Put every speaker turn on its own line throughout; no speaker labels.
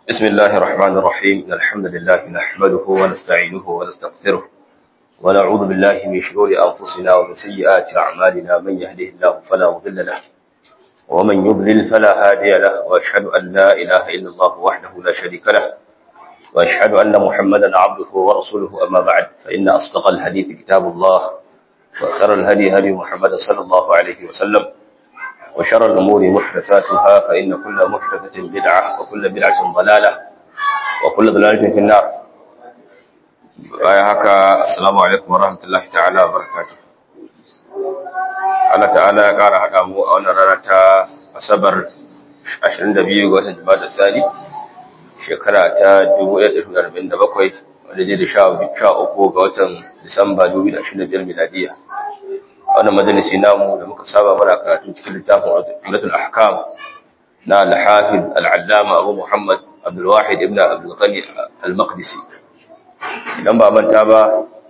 بسم الله الرحمن الرحيم إن الحمد لله نحمده ونستعينه ونستغفره ونعوذ بالله من شرور أنفسنا ومن سيئات أعمالنا من يهده الله فلا مضل له ومن يضلل فلا هادي له وأشهد أن لا إله إلا الله وحده لا شريك له وأشهد أن محمدا عبده ورسوله أما بعد فإن أصدق الحديث كتاب الله وخير الهدي هدي محمد صلى الله عليه وسلم وشر الأمور محدثاتها فإن كل محدثة بدعة وكل بدعة ضلالة وكل ضلالة في النار haka assalamu alaikum warahmatullahi ta'ala barakatuh Allah ta'ala ya ƙara haɗa mu a wannan rana ta asabar 22 ga watan Jumada Thani shekara ta 1447 wanda zai da sha uku ga watan Disamba 2025 miladiya wannan majalisi namu da muka saba mana karatu cikin littafin Umratul Ahkam na Al-Hafiz Al-Allama Abu Muhammad Abdul Wahid ibn Abdul Ghani Al-Maqdisi idan ba manta ba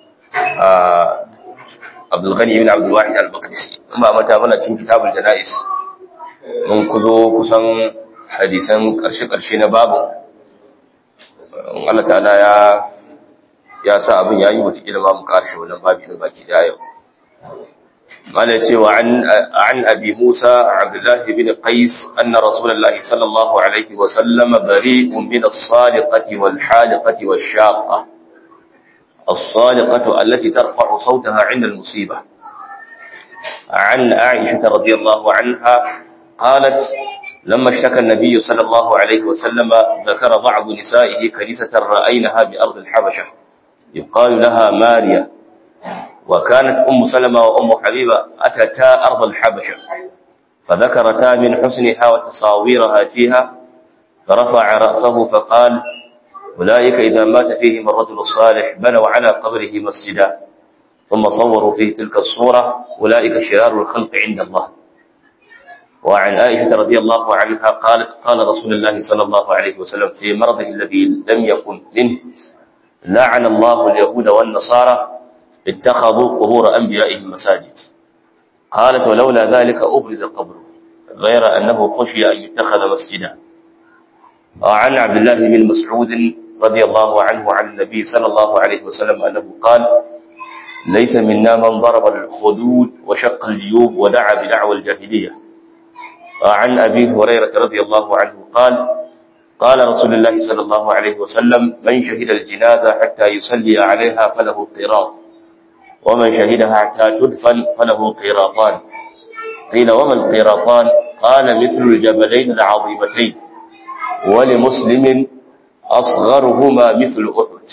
Abdul Ghani ibn Abdul Wahid Al-Maqdisi in ba manta bana cikin Kitabul Janais mun kuzo kusan hadisan karshe-karshe na babu Allah ta'ala ya ya sa abin yayi wata kila ba mu karshe wannan babu ne baki da yau قال وعن عن ابي موسى عبد الله بن قيس ان رسول الله صلى الله عليه وسلم بريء من الصالقه والحالقه والشاقه الصالقه التي ترفع صوتها عند المصيبه عن عائشه رضي الله عنها قالت لما اشتكى النبي صلى الله عليه وسلم ذكر بعض نسائه كنيسه راينها بارض الحبشه يقال لها ماريا وكانت أم سلمة وأم حبيبة أتتا أرض الحبشة فذكرتا من حسنها وتصاويرها فيها فرفع رأسه فقال أولئك إذا مات فيهم الرجل الصالح بنوا على قبره مسجدا ثم صوروا فيه تلك الصورة أولئك شرار الخلق عند الله وعن عائشة رضي الله عنها قالت قال رسول الله صلى الله عليه وسلم في مرضه الذي لم يكن منه لعن الله اليهود والنصارى اتخذوا قبور أنبيائهم مساجد قالت ولولا ذلك أبرز قبره غير أنه خشي أن يتخذ مسجدا وعن عبد الله بن مسعود رضي الله عنه عن النبي صلى الله عليه وسلم أنه قال ليس منا من ضرب الخدود وشق الجيوب ودعا بدعوى الجاهلية وعن أبي هريرة رضي الله عنه قال قال رسول الله صلى الله عليه وسلم من شهد الجنازة حتى يصلي عليها فله قراط ومن شهدها حتى تدفن فله قيراطان قيل وما القيراطان قال مثل الجبلين العظيمتين ولمسلم أصغرهما مثل أحد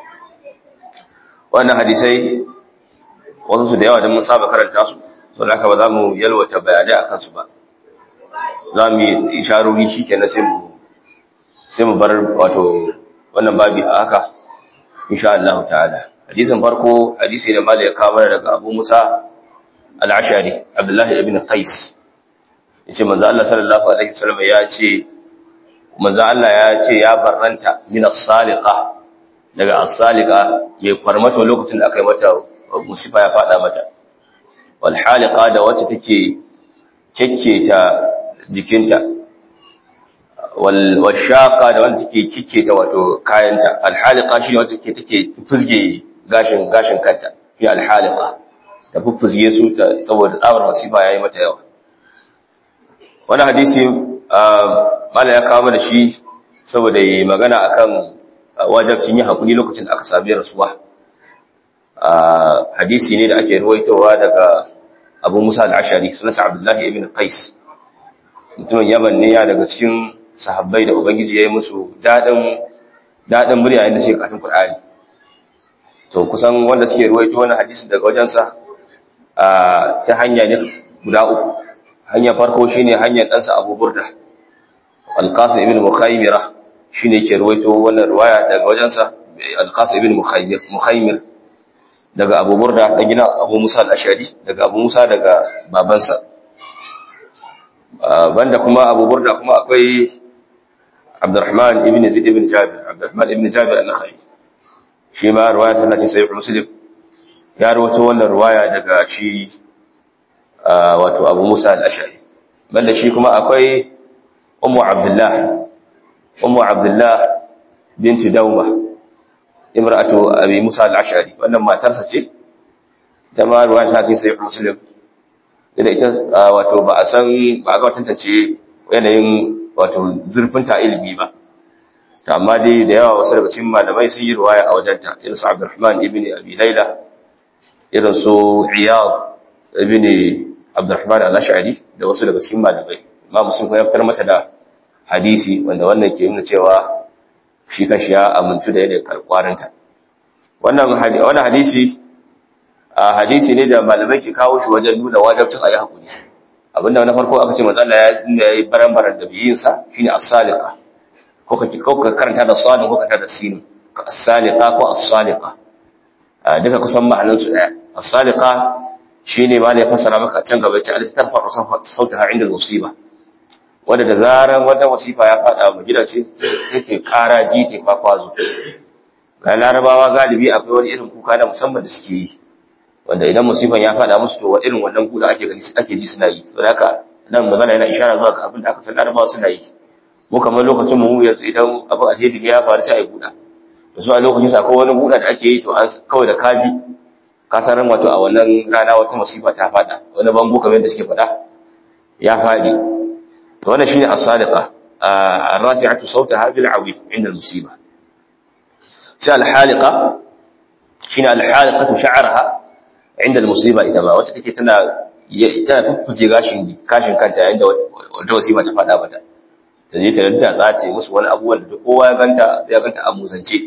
وأن حديثي wasu su da yawa don mun saba karanta su sau da ba za mu yalwata bayanai a kansu ba za mu yi isharori shi kenan sai mu bar wato wannan babi a haka insha Allah ta'ala hadisin farko hadisi ne mala ya kawo daga Abu Musa al-Ashari Abdullah ibn Qais yace manzo Allah sallallahu alaihi wasallam ya ce manzo Allah ya ce ya barranta min as-saliqa daga as-saliqa mai kwarmato lokacin da aka yi mata musifa ya fada mata wal haliqa da wacce take kekketa jikinta wal washaqa da wanda take kikketa wato kayanta al haliqa shine wacce take take fuzge gashin gashin kanta fi alhalika da fuffuzge su saboda tsabar masifa yayi mata yawa wani hadisi mala ya kawo mana shi saboda yi magana akan wajabcin yin hakuri lokacin da aka sami rasuwa hadisi ne da ake ruwaitowa daga Abu Musa al-Ashari sunansa Abdullahi ibn Qais mutumin Yaman ne ya daga cikin sahabbai da Ubangiji ya yi musu daɗin daɗin murya yadda suke katin Qur'ani to kusan wanda suke ruwaito wannan hadisin daga wajensa ta hanya ne guda uku hanya farko shine hanyar ɗansa Abu Burda Al-Qasim ibn Mukhaymira shine yake ruwaito wannan riwaya daga wajensa Al-Qasim ibn Mukhaymir Mukhaymir daga Abu Burda da gina Abu Musa al-Ashari daga Abu Musa daga babansa banda kuma Abu Burda kuma akwai Abdurrahman ibn Zaid ibn Jabir Abdurrahman ibn Jabir al-Nakhai shi ma ruwaya tana cikin sahih muslim ya rawaito wannan ruwaya daga shi wato Abu Musa al-Ash'ari banda shi kuma akwai Ummu Abdullah ummu abdullah binti dawma imra'atu abi musa al-ash'ari wannan matarsa ce ta ma ruwan ta ce sai muslim da ita wato ba a san ba a ga tantance yanayin wato zurfin ta ilimi ba amma dai da yawa wasu daga cikin malamai sun yi ruwaya a wajenta irin su Abdurrahman ibn Abi Layla irin su Iyad ibn Abdurrahman al-Ash'ari da wasu daga cikin malamai amma sun kuma fitar mata da hadisi wanda wannan ke nuna cewa shi kanshi ya amintu da yadda karkwarinta wannan wannan hadisi a hadisi ne da malamai ke kawo shi wajen nuna wajibcin ayi hakuri abinda na farko aka ce manzo Allah ya yi baran-baran da biyinsa shine as-saliqa ko ka ko ka karanta da sadin ko ka karanta da sin as-saliqa ko as-saliqa duka kusan ma'anan su daya as-saliqa shine ma ne fasara maka can gaba ce al-tarfa sautaha inda musiba wanda da zaran wata wasifa ya fada mu gida ce take kara ji take kwakwazo ga larabawa galibi akwai wani irin kuka na musamman da suke yi wanda idan musifan ya fada musu to irin wannan kuka ake gani ake ji suna yi saboda haka nan magana yana ishara zuwa ga abin da aka san larabawa suna yi mu kamar lokacin mu yanzu idan abin alheri ya faru sai a yi buɗa da su a lokacin sa ko wani buɗa da ake yi to an kawai da kaji ka san ran wato a wannan rana wata musiba ta fada wani bango kamar yadda suke faɗa ya faɗi to wannan shine as-sadiqa ar-rafi'atu sawtaha bil 'awi 'inda al-musiba sai al-haliqa shine al-haliqatu sha'raha 'inda al-musiba ita ma wacce take tana tana fuffuce gashin kashin kanta yayin da wata musiba ta fada mata ta je ta yadda za ta yi musu wani abubuwan da kowa ya ganta ya ganta a musance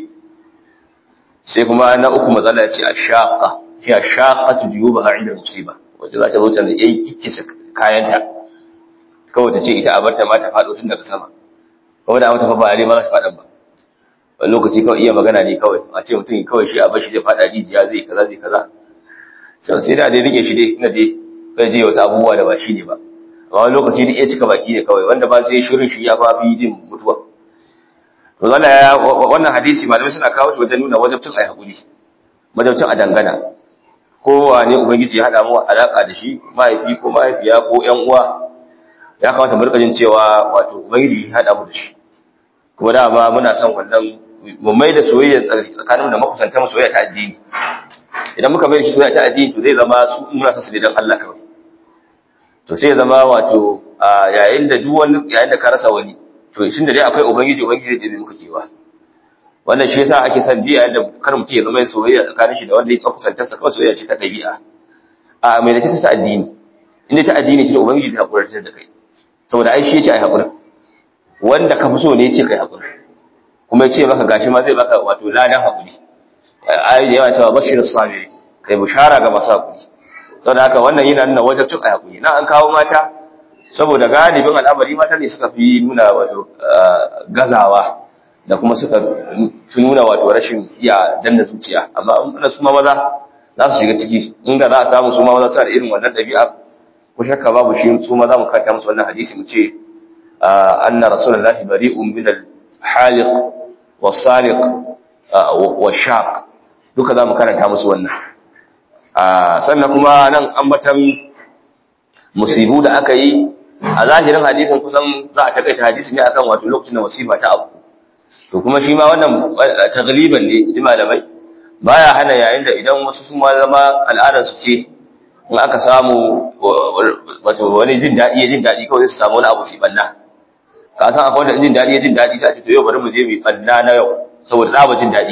sai kuma na uku matsala ya ce a shaƙa shi a shaƙa tu jiyo ba inda musiba wacce za ta zo ta yi kikkisa kayanta kawai ta ce ita a barta ma ta faɗo tun daga sama kuma da mata fa ba a ma za ta faɗan ba wani lokaci kawai iya magana ne kawai a ce mutum kawai shi a bar shi zai faɗa rijiya zai kaza zai kaza sai da dai rike shi dai ina dai kai je wasu abubuwa da ba shi ne ba amma wani lokaci da iya cika baki ne kawai wanda ba sai shirin shi ya fa fi jin mutuwa to wannan hadisi malamai suna kawo shi wajen nuna wajabcin ai hakuri wajabcin a dangana kowa ne ubangiji ya hada mu alaka da shi mahaifi ko mahaifiya ko ƴan uwa ya kamata mu rika jin cewa wato ubangiji ya hada mu da shi kuma da ba muna son wannan mu mai da soyayya tsakanin da makusanta mu soyayya ta addini idan muka mai da shi soyayya ta addini to zai zama su muna son su dan Allah kawai to sai ya zama wato yayin da duk wani yayin da ka rasa wani to shin da dai akwai ubangiji ubangiji da muka kewa wannan shi yasa ake son biya da kar mutum ya zama soyayya tsakanin shi da wanda ya kusanta sa kawai soyayya ce ta dabi'a a mai da ta addini inda ta addini shi da ubangiji ta hakurar da kai saboda ai shi yace ai hakuri wanda ka fi so ne yace kai hakuri kuma yace maka gashi ma zai baka wato ladan hakuri ai da yawa cewa bashirus sabiri kai bushara ga masu hakuri saboda haka wannan yana nuna wajabcin ai hakuri na an kawo mata saboda galibin al'amari mata ne suka fi nuna wato gazawa da kuma suka fi nuna wato rashin iya danna zuciya amma in su ma maza za su shiga ciki inda za a samu su ma maza suna da irin wannan ɗabi'a ko shakka babu shi su ma za mu kanta musu wannan hadisi mu ce anna rasulullahi bari'un min al-haliq was-sariq wash-shaq duka za mu karanta musu wannan sannan kuma nan ambatan musibu da aka yi a zahirin hadisin kusan za a takaita hadisi ne akan wato lokacin da musiba ta abu to kuma shi ma wannan tagliban ne ji malamai baya hana yayin da idan wasu sun ma zama al'adar su ce in aka samu wato wani jin daɗi ya jin daɗi kawai su samu wani abu su banna ka san akwai wanda jin daɗi ya jin daɗi sai a ce to yau bari mu je mu banna na yau saboda tsaba jin daɗi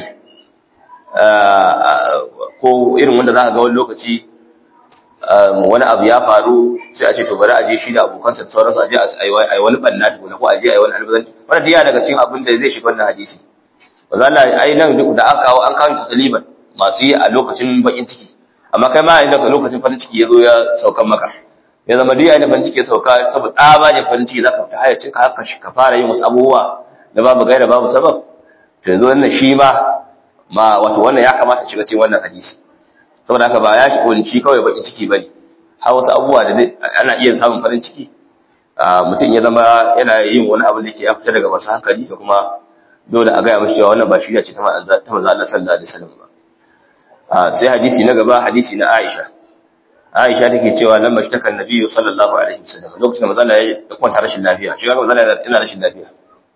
ko irin wanda za ka ga wani lokaci wani abu ya faru sai a ce to bari a je shi da abokansa da sauransu a je a yi wani banna tukuna ko a je a yi wani albazanci wannan diya daga cikin abin da zai shiga wannan hadisi ba za na ai nan duk da aka kawo an kawo taliban masu yi a lokacin bakin ciki amma kai ma yayin da lokacin farin ciki ya zo ya saukan maka ya zama duk yayin da farin ciki ya sauka saboda tsabagen farin ciki za ka fita hayacin ka haka ka fara yin wasu abubuwa da babu gaira babu sabab to yanzu wannan shi ma ma wato wannan ya kamata shiga cikin wannan hadisi saboda haka ba ya shi kunci kawai bakin ciki bane har wasu abubuwa da ana iya samun farin ciki mutum ya zama yana yin wani abu da ke ya fita daga masu hankali da kuma dole a gaya mashi cewa wannan ba shirya ce ta manzo Allah sallallahu alaihi wasallam ba sai hadisi na gaba hadisi na Aisha Aisha take cewa nan mashtakan Nabiyyu sallallahu alaihi wasallam lokacin da manzo Allah ya kwanta rashin lafiya shi ga manzo Allah yana rashin lafiya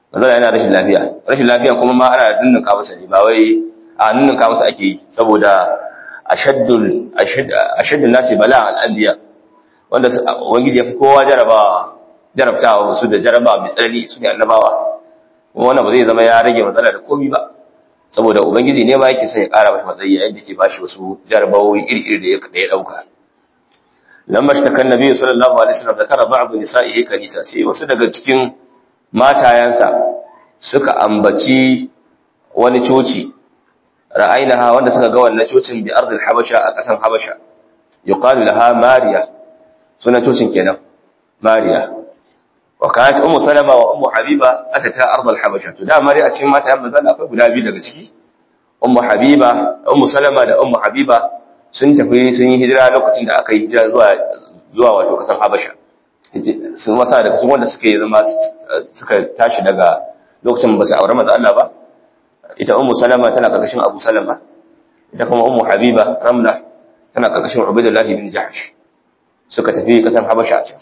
manzala yana rashin lafiya rashin lafiya kuma ma ana nunnunka masa ne ba wai a nunnunka masa ake yi saboda ashaddul ashaddul nasi bala al-anbiya wanda ubangiji ya fi kowa jarabawa jarabtawa su da jarabawa mai tsanani su ne annabawa kuma wannan ba zai zama ya rage matsala da komi ba saboda ubangiji ne ma yake son ya kara masa matsayi yayin da ke bashi wasu jarabawoyi iri-iri da ya dauka lamma shtaka annabi sallallahu alaihi wasallam zakara ba'd nisa'ihi kanisa sai wasu daga cikin matayansa suka ambaci wani coci ra'aynaha wanda suka ga wannan cocin bi ardil habasha a kasan habasha yuqalu laha mariya sunan cocin kenan mariya wa kanat ummu salama wa ummu habiba atata ardal habasha to da mariya a cikin mata yan manzon akwai guda biyu daga ciki ummu habiba ummu salama da ummu habiba sun tafi sun yi hijira lokacin da aka yi hijira zuwa zuwa wato kasan habasha sun wasa daga cikin wanda suka yi zama suka tashi daga lokacin ba su aure manzo Allah ba ita ummu salama tana karkashin abu salama ita kuma ummu habiba ramla tana karkashin ubaydullah ibn jahsh suka tafi kasan habasha a can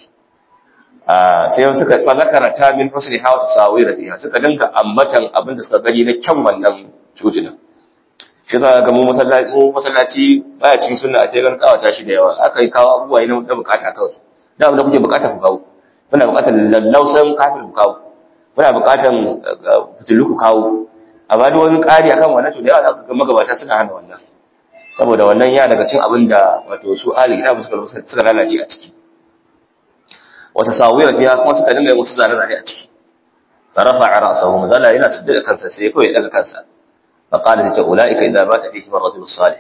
sai suka fa zakara ta min husni hawa tasawira fiha suka dinka ambatan abinda suka gani na kyan wannan cocinan shi za ga mu masallaci mu masallaci baya cikin sunna a tegan kawata shi da yawa aka yi kawo abubuwa ne na bukata kawai da abin da kuke bukata ku kawo muna bukatar lallausan kafin ku kawo muna bukatar fitilu ku kawo amma duk wani ƙari akan wannan to da yawa za ka ga magabata suna hana wannan saboda wannan ya daga cin abin da wato su ahli kitabu suka suka lalace a ciki wata sawira fiya kuma suka dinga yin wasu zane-zane a ciki farafa ra'sahu mazala yana sujjada kansa sai kawai ya daga kansa فقال تلك أولئك إذا مات فيهم الرجل الصالح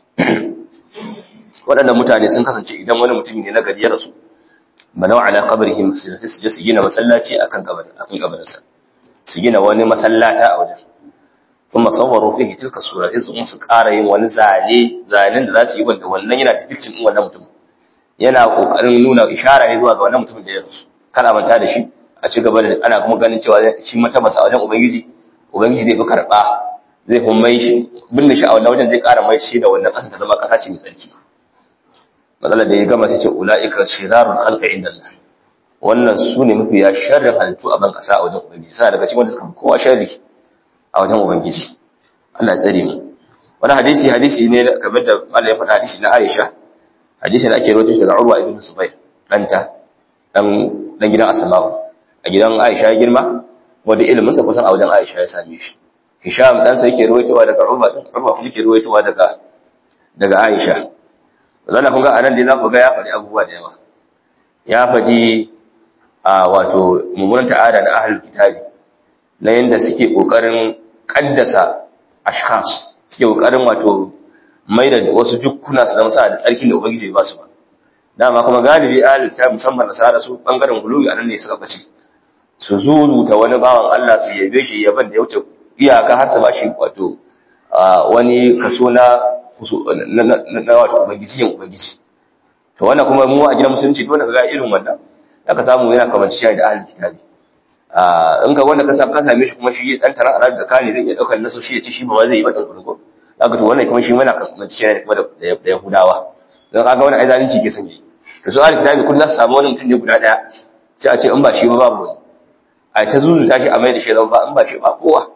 waɗannan mutane sun kasance idan wani mutum ne na gari ya rasu banau ala qabrihim sai su je su gina masallaci akan kabarin akan kabarinsa su gina wani masallata a wajen kuma sawwaru fihi tilka sura sai su ƙara yin wani zane zanen da za su yi wanda wannan yana depicting din wannan mutum yana kokarin nuna ishara ne zuwa ga wannan mutumin da ya rasu kana manta da shi a ci gaba da ana kuma ganin cewa shi mata masa wajen ubangiji ubangiji zai fi karɓa zai kuma mai shi binne shi a wannan wajen zai ƙara mai shi da wannan ƙasa ta zama ƙasa ce mai tsarki matsalar da ya gama sai ce ula'ika shirarun halka inda Allah wannan su ne mafi ya sharrin halittu a ban ƙasa a wajen ubangiji suna daga cikin wanda suka fi kowa sharri a wajen ubangiji Allah ya tsare mu wani hadisi hadisi ne kamar da Allah ya faɗa hadisi na Aisha hadisi da ake rawaito shi daga Urwa ibn Zubair danta dan dan gidan Asma'u a gidan Aisha ya girma wanda ilimin sa kusan a wajen Aisha ya same shi Hisham dan sa yake ruwaitowa daga Urwa din Urwa kuma yake ruwaitowa daga daga Aisha zalla kun ga anan dai za ku ga ya faɗi abubuwa da yawa ya faɗi a wato mummunan ta'ada na ahlul kitabi na yanda suke kokarin kaddasa ashkhas suke kokarin wato mai da wasu jukkuna su zama sa da tsarkin da ubangiji ba su ba dama kuma galibi ahlul kitabi musamman nasara su bangaren gulubi anan ne suka bace su zuruta wani bawan Allah su yabe shi yaban da ya wuce iyaka har su ba shi wato wani kaso na na wato ubangiji yin ubangiji to wannan kuma mu a gidan musulunci dole ka ga irin wannan aka samu yana kamar shi da ahlul kitabi in ka wanda ka sa ka same shi kuma shi dan tarar arab da kane zai iya daukar naso shi ya ce shi ba zai yi ba dan kurgo zaka to wannan kuma shi mana kamar shi ne kuma da yahudawa dan kaga wannan ai zalunci ke sanye to su ahlul kitabi kullum su samu wani mutum ne guda daya sai a ce in ba shi ba babu wani a ta zuzuta shi a mai da shi zan ba in ba shi ba kowa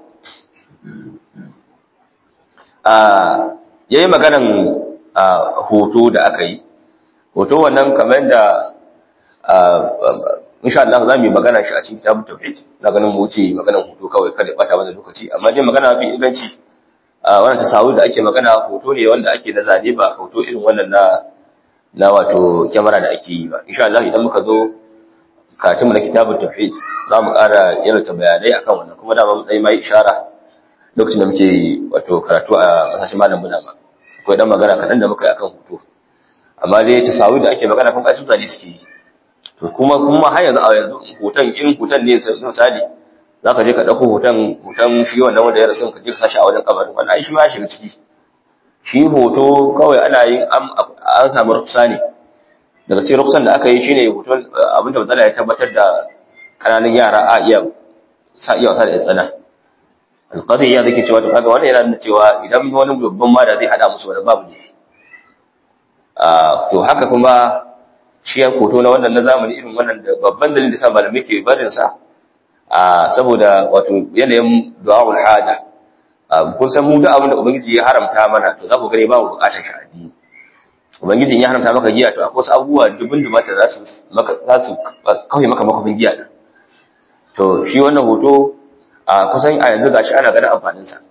ya yi maganan hoto da aka yi hoto wannan kamar da insha Allah za mu yi magana shi a cikin kitabun tauhid na ganin mu wuce maganan hoto kawai kada bata mana lokaci amma dai magana mafi inganci wannan tasawur da ake magana hoto ne wanda ake na zane ba hoto irin wannan na na wato kyamara da ake yi ba insha Allah idan muka zo katimu na kitabun tauhid za mu ƙara yalta bayanai akan wannan kuma da mu dai mai ishara lokacin da muke wato karatu a kasashen malam muna ba akwai dan magana kaɗan da muka yi akan hoto amma dai tasawur da ake magana kun kasu zane suke yi to kuma kuma har yanzu a yanzu hoton irin hoton ne misali za ka je ka ɗauko hoton hoton shi wannan wanda ya rasu ka je ka sashi a wajen kabarin wannan ai shi ma ya shiga ciki shi hoto kawai ana yin an samu rufsa ne daga cikin rufsan da aka yi shine hoton abinda matsala ya tabbatar da kananan yara a iya sa iya wasa da tsana alƙadi ya zake cewa to kaga wannan yana nuna cewa idan wani babban ma da zai hada musu wani babu ne to haka kuma shi ya hoto na wannan na zamani irin wannan da babban dalilin da sa malamai ke barin sa a saboda wato yanayin du'a'ul haja kun san mu duk abin da ubangiji ya haramta mana to za ku gani ba mu bukatar shi addini ubangiji ya haramta maka giya to akwai wasu abubuwa dubin dubata za su maka za su kawai maka makafin giya din to shi wannan hoto a kusan a yanzu gashi ana ganin amfanin sa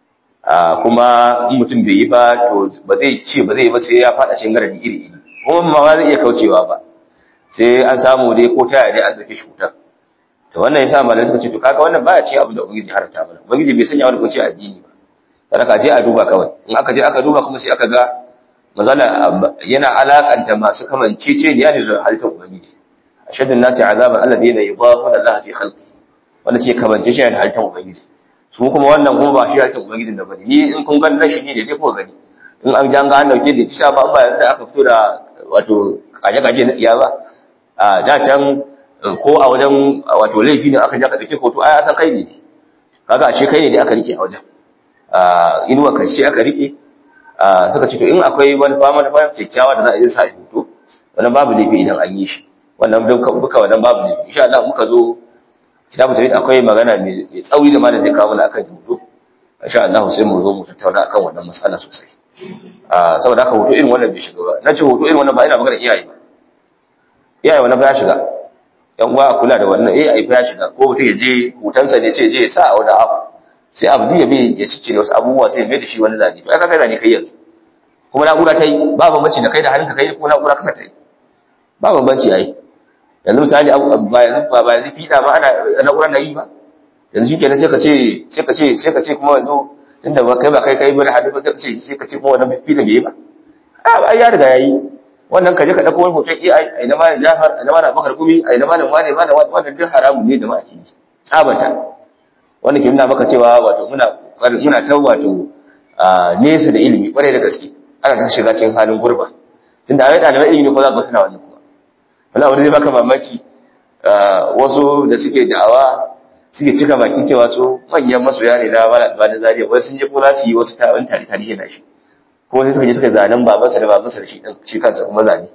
kuma in mutum bai yi ba to ba zai ce ba zai yi ba sai ya fada cikin garadi iri iri kuma ma ba zai iya kaucewa ba sai an samu dai ko ta dai an zafi shi wutar to wannan yasa malamai suka ce to kaga wannan baya ce abin da ubangiji haramta mana ubangiji bai sanya wani kunci addini ba kada ka je a duba kawai in aka je aka duba kuma sai aka ga mazala yana alakanta masu kamancece ne da halittar ubangiji ashadun nasi azaban alladheena yudahuna Allah fi khalqi wanda sai kamance shi da halittar ubangiji su kuma wannan kuma ba shi halittar ubangijin da bane ni in kun ga nan shi ne da dai kuka gani in an janga an dauke da kisha ba ba yanzu da aka fito da wato kaje kaje na tsiya ba a da can ko a wajen wato laifi ne aka ja ka dauke hoto ai san kai ne kaga ashe kai ne da aka rike a wajen inuwa karshe aka rike suka ce to in akwai wani fama na fama kyakkyawa da za a yi sa hoto wannan babu laifi idan an yi shi wannan duka duka wannan babu laifi insha Allah muka zo kitabu tawhid akwai magana mai tsauri da malam zai kawo mana akan hoto insha Allah sai mu zo mu tattauna akan wannan matsala sosai saboda haka hoto irin wannan bai shiga ba na ce hoto irin wannan ba ina magana iyaye ba iyaye wannan ba ya shiga yan uwa a kula da wannan iyaye ba ya shiga ko mutum ya je hutansa ne sai ya je ya sa a wani abu sai abu ya bi ya ciccire wasu abubuwa sai ya mai da shi wani zane to ai kaga zane kai yanzu kuma na'ura ta yi ba bambanci da kai da hannunka kai ko na'ura kasa ta yi ba bambanci ai yanzu misali ba yanzu ba ba yanzu fiɗa ba ana na'ura na yi ba yanzu shikenan sai ka ce sai ka ce sai ka ce kuma yanzu tunda ba kai ba kai kai ba da hannu ba sai ka ce sai ka ce kuma wannan fiɗa bai yi ba a ba ya riga yayi wannan ka je ka dauko wani hoton AI a ina malam Jafar a ina malam Bakar Gumi a ina malam Wane malam wannan duk haramun ne jama'a ke tsabata wanda ke nuna maka cewa wato muna muna ta wato nesa da ilimi kwarai da gaske ana ta shiga cikin halin gurba tunda ai ɗaliban ilimi ko za ka suna wannan kuma wala wani zai baka mamaki wasu da suke da'awa suke cika baki cewa su manyan masoya ne na mala albani zariya wai sun je ko za su yi wasu tarin tare tarihi na shi ko sai suka je suka zanen babansa da babansa da shi dan shi kansa kuma zane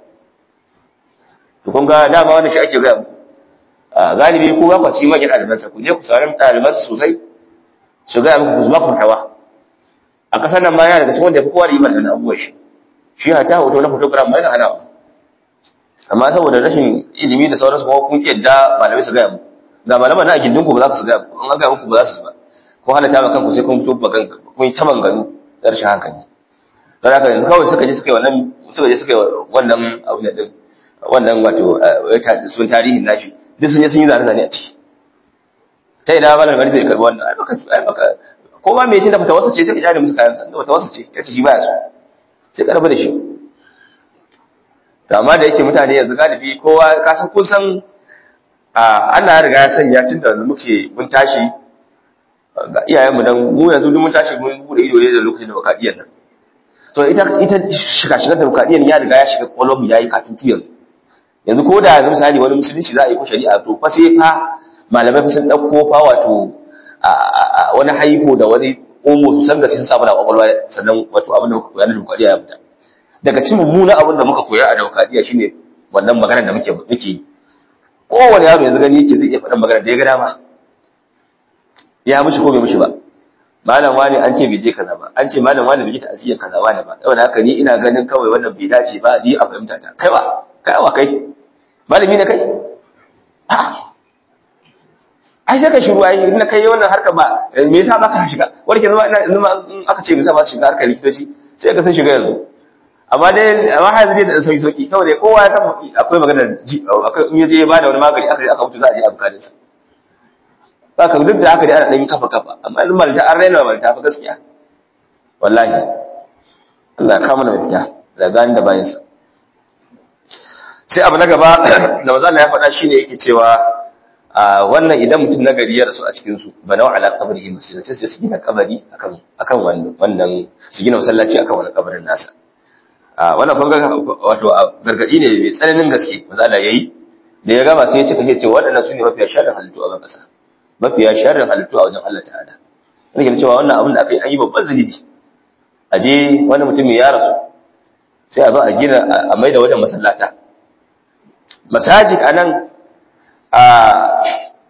to kun ga dama wannan shi ake gaya muku galibi ko ba ku ci manyan ɗalibansa ku je ku sauran ɗalibansa sosai su gaya muku ku zuba ku tawa a ƙasar nan ma yana daga cikin wanda ya fi kowa da yi mana abubuwan shi shi hata hoto na photograph ma yana hanawa amma saboda rashin ilimi da sauransu kuma kun yadda malamai su gaya muku ga malaman na a gindinku ba za ku su gaya muku an gaya muku ba za su ba ko halatta ma kanku sai kun fito bagan kun yi ta manganu da rashin hankali don haka yanzu kawai suka je suka yi wannan suka je suka yi wannan abu ne din wannan wato sun tarihin nashi duk sun je sun yi zane-zane a ciki ta ina malam gani zai karbi wannan ai baka ai baka ko ma me tunda bata wasa ce sai ka jare musu kayan sa bata wasa ce yace shi baya so sai karbi da shi to amma da yake mutane yanzu galibi kowa ka san kun san Allah ya riga ya sanya tun da muke mun tashi ga iyayenmu dan mu yanzu duk mun tashi mun bude ido ne da lokacin da bakadiyan nan to ita ita shiga shigar da bakadiyan ya riga ya shiga kwalon mu yayi kafin tiyan yanzu ko da yanzu misali wani musulunci za a yi ko shari'a to fa sai fa malamai fa sun dauko fa wato wani haifo da wani omo su san gaci sun samu na kwakwalwa sannan wato abin da muka koya na demokradiyya ya fita daga cikin mummunan abin da muka koya a demokradiyya shine wannan magana da muke muke yi kowane yaro yanzu gani yake zai iya faɗin magana da ya ga dama ya mishi ko bai mishi ba malam wani an ce bai je kaza ba an ce malam wani bai ji ta'aziyar kaza wani ba saboda haka ni ina ganin kawai wannan bai dace ba ni a fahimta ta kai wa kai wa kai malami ne kai ai sai ka shiru ai in kai wannan harka ba me yasa baka shiga wani ke zama ina in aka ce me yasa ba su shiga harkar likitoci sai ka san shiga yanzu amma dai amma har zai da sauki sauki saboda kowa ya san akwai magana ji akwai in yaje ya bada wani magani aka aka mutu za a je a bukarin sa saka duk da haka dai ana dan kafa kafa amma yanzu malta an raina malta fa gaskiya wallahi Allah ya kama da mafita da gani da bayan sa sai abu na gaba da maza ya faɗa shine yake cewa wannan idan mutum na gari ya rasu a cikin su bana ala qabrihi masjid sai su gina kabari akan akan wannan wannan su gina masallaci akan wannan kabarin nasa wannan kun ga wato gargadi ne mai tsananin gaske maza Allah yayi da ya gama sai ya cika sai ce waɗannan su ne mafiya sharrin halittu a ban ƙasa mafiya sharrin halittu a wajen Allah ta'ala wani ke cewa wannan abin da aka yi an yi babban zunubi a je wani mutum ya rasu sai a zo a gina a maida wajen masallata masajid a nan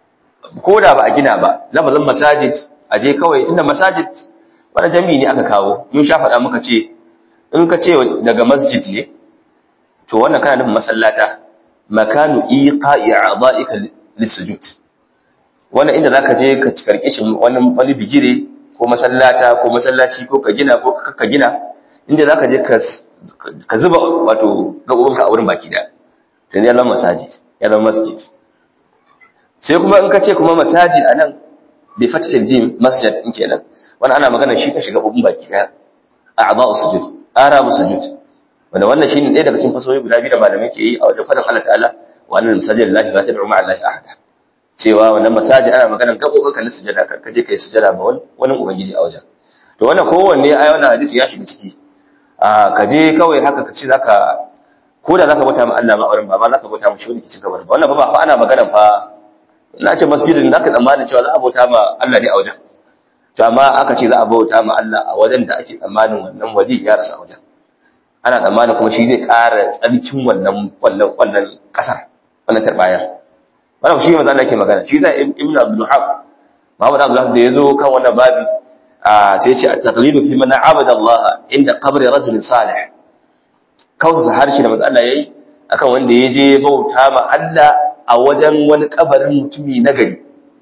ko da ba a gina ba lafazin masajid a je kawai tunda masajid wani jami'i ne aka kawo mun sha faɗa muka ce in ka ce daga masjid ne to wannan kana nufin masallata makanu iqa'i a'dha'ika lisujud wannan inda zaka je ka karke shi wani wani bigire ko masallata ko masallaci ko ka gina ko ka gina inda zaka je ka ka zuba wato gabobinka a wurin baki da to ne Allah masajid ya zama masjid sai kuma in ka ce kuma masajid anan bi fathil jim masjid in kenan wannan ana magana shi ka shiga gabobin baki da a'dha'us sujud arabu sujud wanda wannan shine ɗaya daga cikin fasohi guda biyu da malamai ke yi a wajen faɗin Allah ta'ala wa annal masajid lillahi la tad'u ma'a allahi ahada cewa wannan masajid ana magana gabobin ka na sujada ka je kai sujada ma wani ubangiji a wajen to wannan kowanne ai wannan hadisi ya shiga ciki a ka je kawai haka ka ce zaka ko da zaka bauta ma Allah ma auren ba ma zaka bauta ma shi wani kicin kabar ba wannan ba fa ana magana fa na ce masjidin zaka tsammanin cewa za a bauta ma Allah ne a wajen to amma aka ce za a bauta ma Allah a wajen da ake tsammanin wannan waje ya rasa a wajen ana tsammanin kuma shi zai ƙara tsarkin wannan wannan wannan kasar wannan tarbayar wannan shi manzo Allah yake magana shi zai ibnu abdul wahab Muhammad abdul wahab da yazo kan wannan babi sai ya ce at-taqlidu fi man abada Allah inda qabri rajul salih kawsa harshe da manzo Allah yayi akan wanda ya je bauta ma Allah a wajen wani kabarin mutumi na gari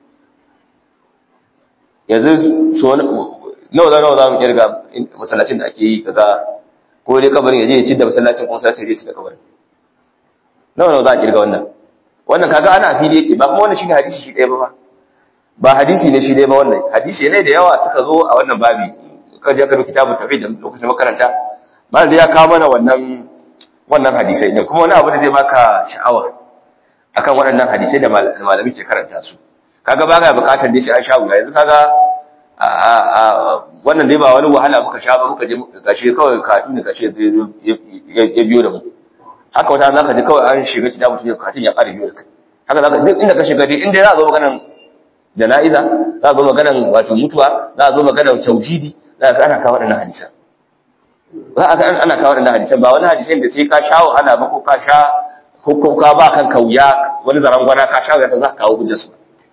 yanzu so nawa za nawa za mu kirga masallacin da ake yi kaza ko dai kabarin ya je ya ci da masallacin kuma sai ya ci da kabarin nawa nawa za a kirga wannan wannan kaga ana fili yake ba kuma wannan shine hadisi shi ɗaya ba ba ba hadisi ne shi ɗaya ba wannan hadisi ne da yawa suka zo a wannan babi ka je ka rubuta kitabun tafsir da lokacin makaranta malam da ya kawo mana wannan wannan hadisai ne kuma wani abu da zai baka sha'awa akan waɗannan hadisai da malami ke karanta su kaga ba ga bukatar dai sai an sha wuya yanzu kaga wannan dai ba wani wahala muka sha ba muka je gashi kawai katun da gashi ya biyo da mu haka wata za ka ji kawai an shiga kitabu tun katun ya ƙara biyo da kai haka za ka duk inda ka shiga dai inda za a zo maganan jana'iza za a zo maganan wato mutuwa za a zo maganan tauhidi za ka ana kawo waɗannan hadisan za a ana kawo waɗannan hadisan ba wani hadisan da sai ka sha wahala ba ko ka sha ko ka ba kan kauya wani zarangwana ka sha wuya za ka kawo hujjarsu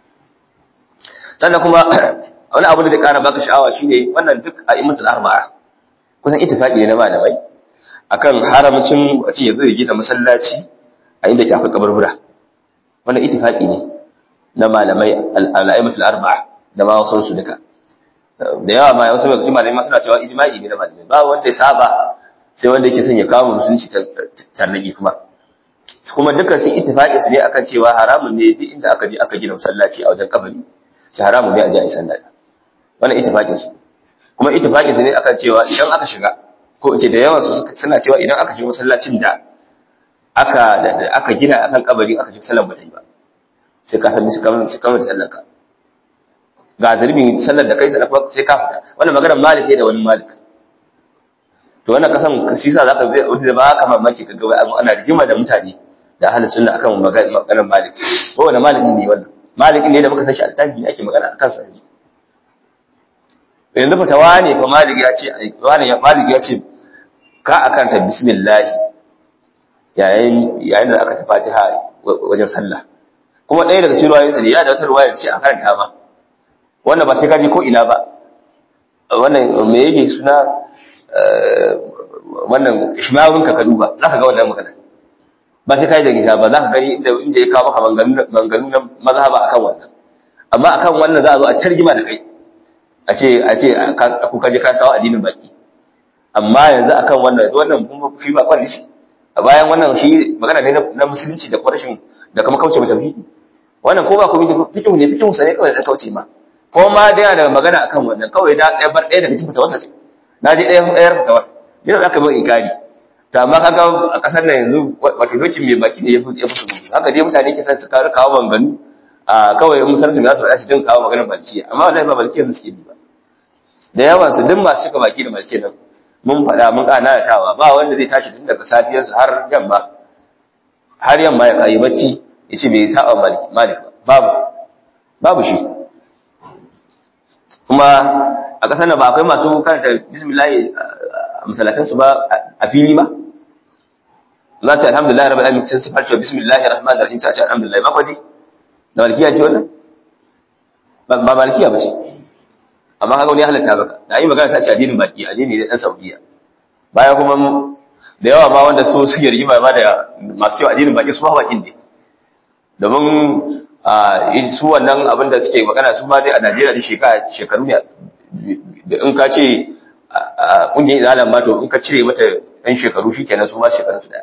sannan kuma wani abu da zai kara baka sha'awa shine wannan duk a imatul arba'a kusan ittifaqi ne na malamai akan haramcin mutum ya zai gina masallaci a inda ke akwai kaburbura wannan ittifaqi ne na malamai al-aimatul arba'a da ma wasu su duka da yawa ma wasu daga cikin malamai ma suna cewa ijma'i ne na malamai ba wanda ya saba sai wanda yake son ya kawo musulunci tarnaki kuma kuma dukkan sun ittifaqi su ne akan cewa haramun ne duk inda aka je aka gina masallaci a wajen kabari shi haramun ne a ji a isan daɗa wannan ittifaqin su kuma ittifaqin su ne akan cewa idan aka shiga ko ce da yawan su suna cewa idan aka shiga masallacin da aka aka gina akan kabari aka shiga sallar bata yi ba sai ka san su kamar su kamar sallar ka ga zurbin sallar da kai sai sai ka fita wannan maganar malik ne da wani malik to wannan kasan shi yasa zaka zai wanda ba ka mamaki kaga wai ana rigima da mutane da ahli sunna akan maganar malik ko wani malik ne wannan malik ne da muka san shi altabi ake magana akan sa yanzu fatawa ne fa malik ya ce wani ya malik ya ce ka akan ta bismillah yayin yayin da aka ta fatiha wajen sallah kuma ɗaya daga cikin ruwayoyinsa ne ya da wata ruwaya ce a karanta ma wannan ba sai ka je ko ina ba wannan me yake suna wannan ishmawun ka ka duba zaka ga wannan magana ba sai kai da nisa ba zaka gani inda inda ya kawo maka manganu na mazhaba akan wannan amma akan wannan za a zo a tarjima da kai a ce a ce ku kaje ka kawo addinin baki amma yanzu akan wannan yanzu wannan kuma shi ba kwalli shi a bayan wannan shi magana ne na musulunci da kwarashin da kuma kauce mata tauhidi wannan ko ba ko fikihu ne fikihu sa ne kawai da kauce ma ko ma da yana da magana akan wannan kawai da ɗaya bar ɗaya daga cikin fitawarsa ce na ji ɗayan ɗayar fitawar yana za ka bai ikari to amma kaga a ƙasar nan yanzu wato dokin mai baki ne ya fi su haka dai mutane ke son su kawo kawo manganu a kawai in san su za su faɗa su din kawo maganar balkiya amma wallahi ba balkiyar da suke bi ba da yawan su duk masu cika baki da balkiyar nan mun faɗa mun ƙana da tawa ba wanda zai tashi tun daga safiyarsu har yamma har yamma ya kayi bacci ya ce bai saba malik babu babu shi kuma a ƙasar nan ba akwai masu karanta bismillah a masalatansu ba a fili ba za ta alhamdulillah rabbil alamin sun sifar cewa bismillahir rahmanir rahim sai a ce alhamdulillah ba kwaji da malkiya ce wannan ba malikiya ba ce amma kaga wani halatta baka da yi magana ta ce addinin baki addini ne dan saudiya baya kuma da yawa ma wanda su suke rigima ma da masu cewa addinin baki su ma bakin ne domin su wannan abin da suke magana su ma dai a Najeriya da shekaru ne da in ka ce kungiyar izalan ma to in ka cire mata ɗan shekaru shi kenan su ma shekarun su daya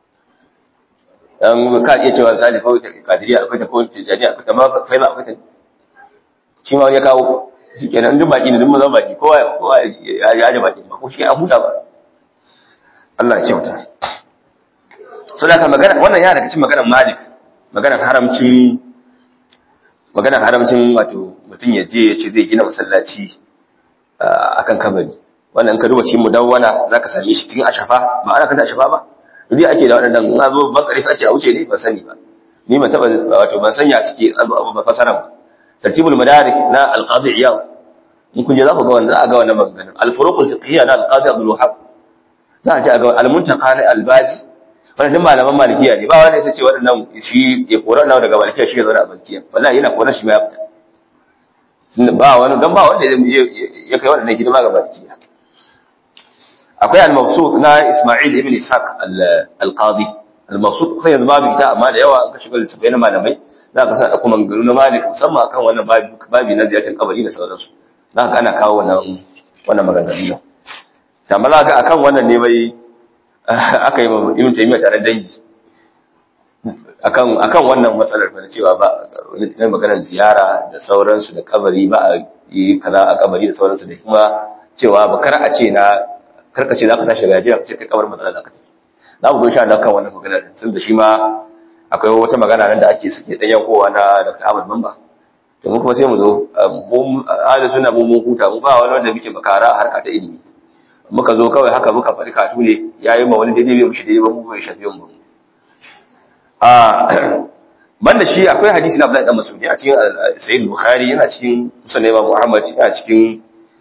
dan ka iya cewa misali kawai ta kadiriya akwai ta ko tijaniya akwai ta ma kai ma akwai ta shi ma ya kawo shi kenan duk baki ne duk mazan baki kowa kowa ya ji baki ba ko shi an huta ba Allah ya kyauta so da ka magana wannan ya daga cikin maganar Malik maganar haramcin maganar haramcin wato mutum ya je ya ce zai gina masallaci akan kabari wannan in ka duba cikin mudawwana zaka same shi cikin ashafa ba ana kanta ashafa ba duk ake da waɗannan in zo bakare su ake a wuce ne ban sani ba ni ban taba wato ban sanya suke abu ba fasara ba tartibul madarik na al-qadi iyad in kun je za ku ga wannan za a ga wannan maganganun al-furuq al-fiqhiyya na al-qadi abdul wahhab za a ji a ga al-muntaqa na al-baji wannan duk malaman malikiya ne ba wanda ya ce waɗannan shi ya kora nawa daga malikiya shi ya zauna a malikiya wallahi yana kora shi ma ya fita ba wani dan ba wanda ya kai waɗannan hidima ga malikiya akwai al-mabsut na Isma'il ibn Ishaq al-Qadi al-mabsut sai yanzu babu ita amma da yawa ka shiga littafai na malamai za ka sa da kuma garu na Malik musamman akan wannan babi na ziyartar kabari da sauransu za ka ana kawo wannan wannan maganganu da amma za ka akan wannan ne bai aka yi Ibn Taymiyyah tare dangi akan akan wannan matsalar fa cewa ba ne maganar ziyara da sauransu da kabari ba a yi kaza a kabari da sauransu da kuma cewa ba kar a ce na karka ce za ka tashi gajiya ka ce kai kamar matsala za ka tafi za mu zo sha Allah kan wannan magana din sun da shi ma akwai wata magana nan da ake suke ɗan yankowa na Dr. Ahmad Mamba to mu kuma sai mu zo mu ahli sunna mu mun huta mu ba wani wanda muke makara a harka ta ilimi muka zo kawai haka muka faɗi katu ne yayi ma wani daidai bai mushi daidai ba mu bai shafi mu a banda shi akwai hadisi na Abdullahi dan Mas'ud a cikin Sahih Bukhari yana cikin Musnad Imam Muhammad yana cikin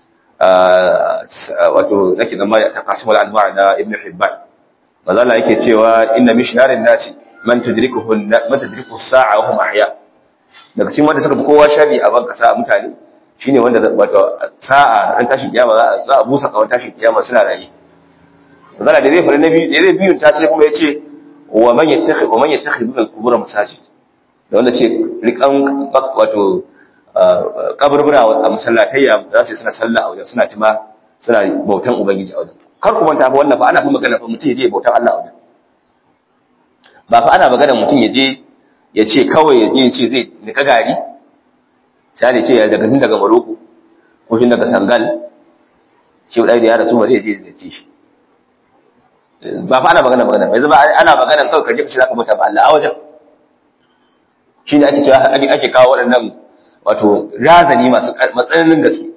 wato nake zama ta kasimul anwa na ibn hibban manzo Allah yake cewa inna mishnarin nasi man tudrikuhu man tudrikuhu sa'a wa hum ahya daga cikin wanda suka fi kowa shari a banka sa'a mutane shine wanda wato sa'a ran tashin kiyama za a busa kawai tashin kiyama suna rayi manzo Allah da zai fara nabi da zai biyun ta sai kuma yace wa man yattakhid wa man yattakhid al-qubur masajid da wanda ce rikan wato kaburbura a masallatayya za su suna sallah a wajen suna tima suna bautan ubangiji a wajen kar ku manta fa wannan fa ana kuma magana fa mutum ya je bautan Allah a wajen ba fa ana magana mutum ya je ya ce kawai ya je ya ce zai nika gari sai ya ce ya daga tun daga Morocco ko shi daga Sangal shi dai da ya rasu ba zai je ya ce shi ba fa ana magana magana yanzu ba ana magana kawai ka je ka ce zaka bauta ba Allah a wajen shi ne ake cewa ake kawo waɗannan wato razani masu matsananin gaske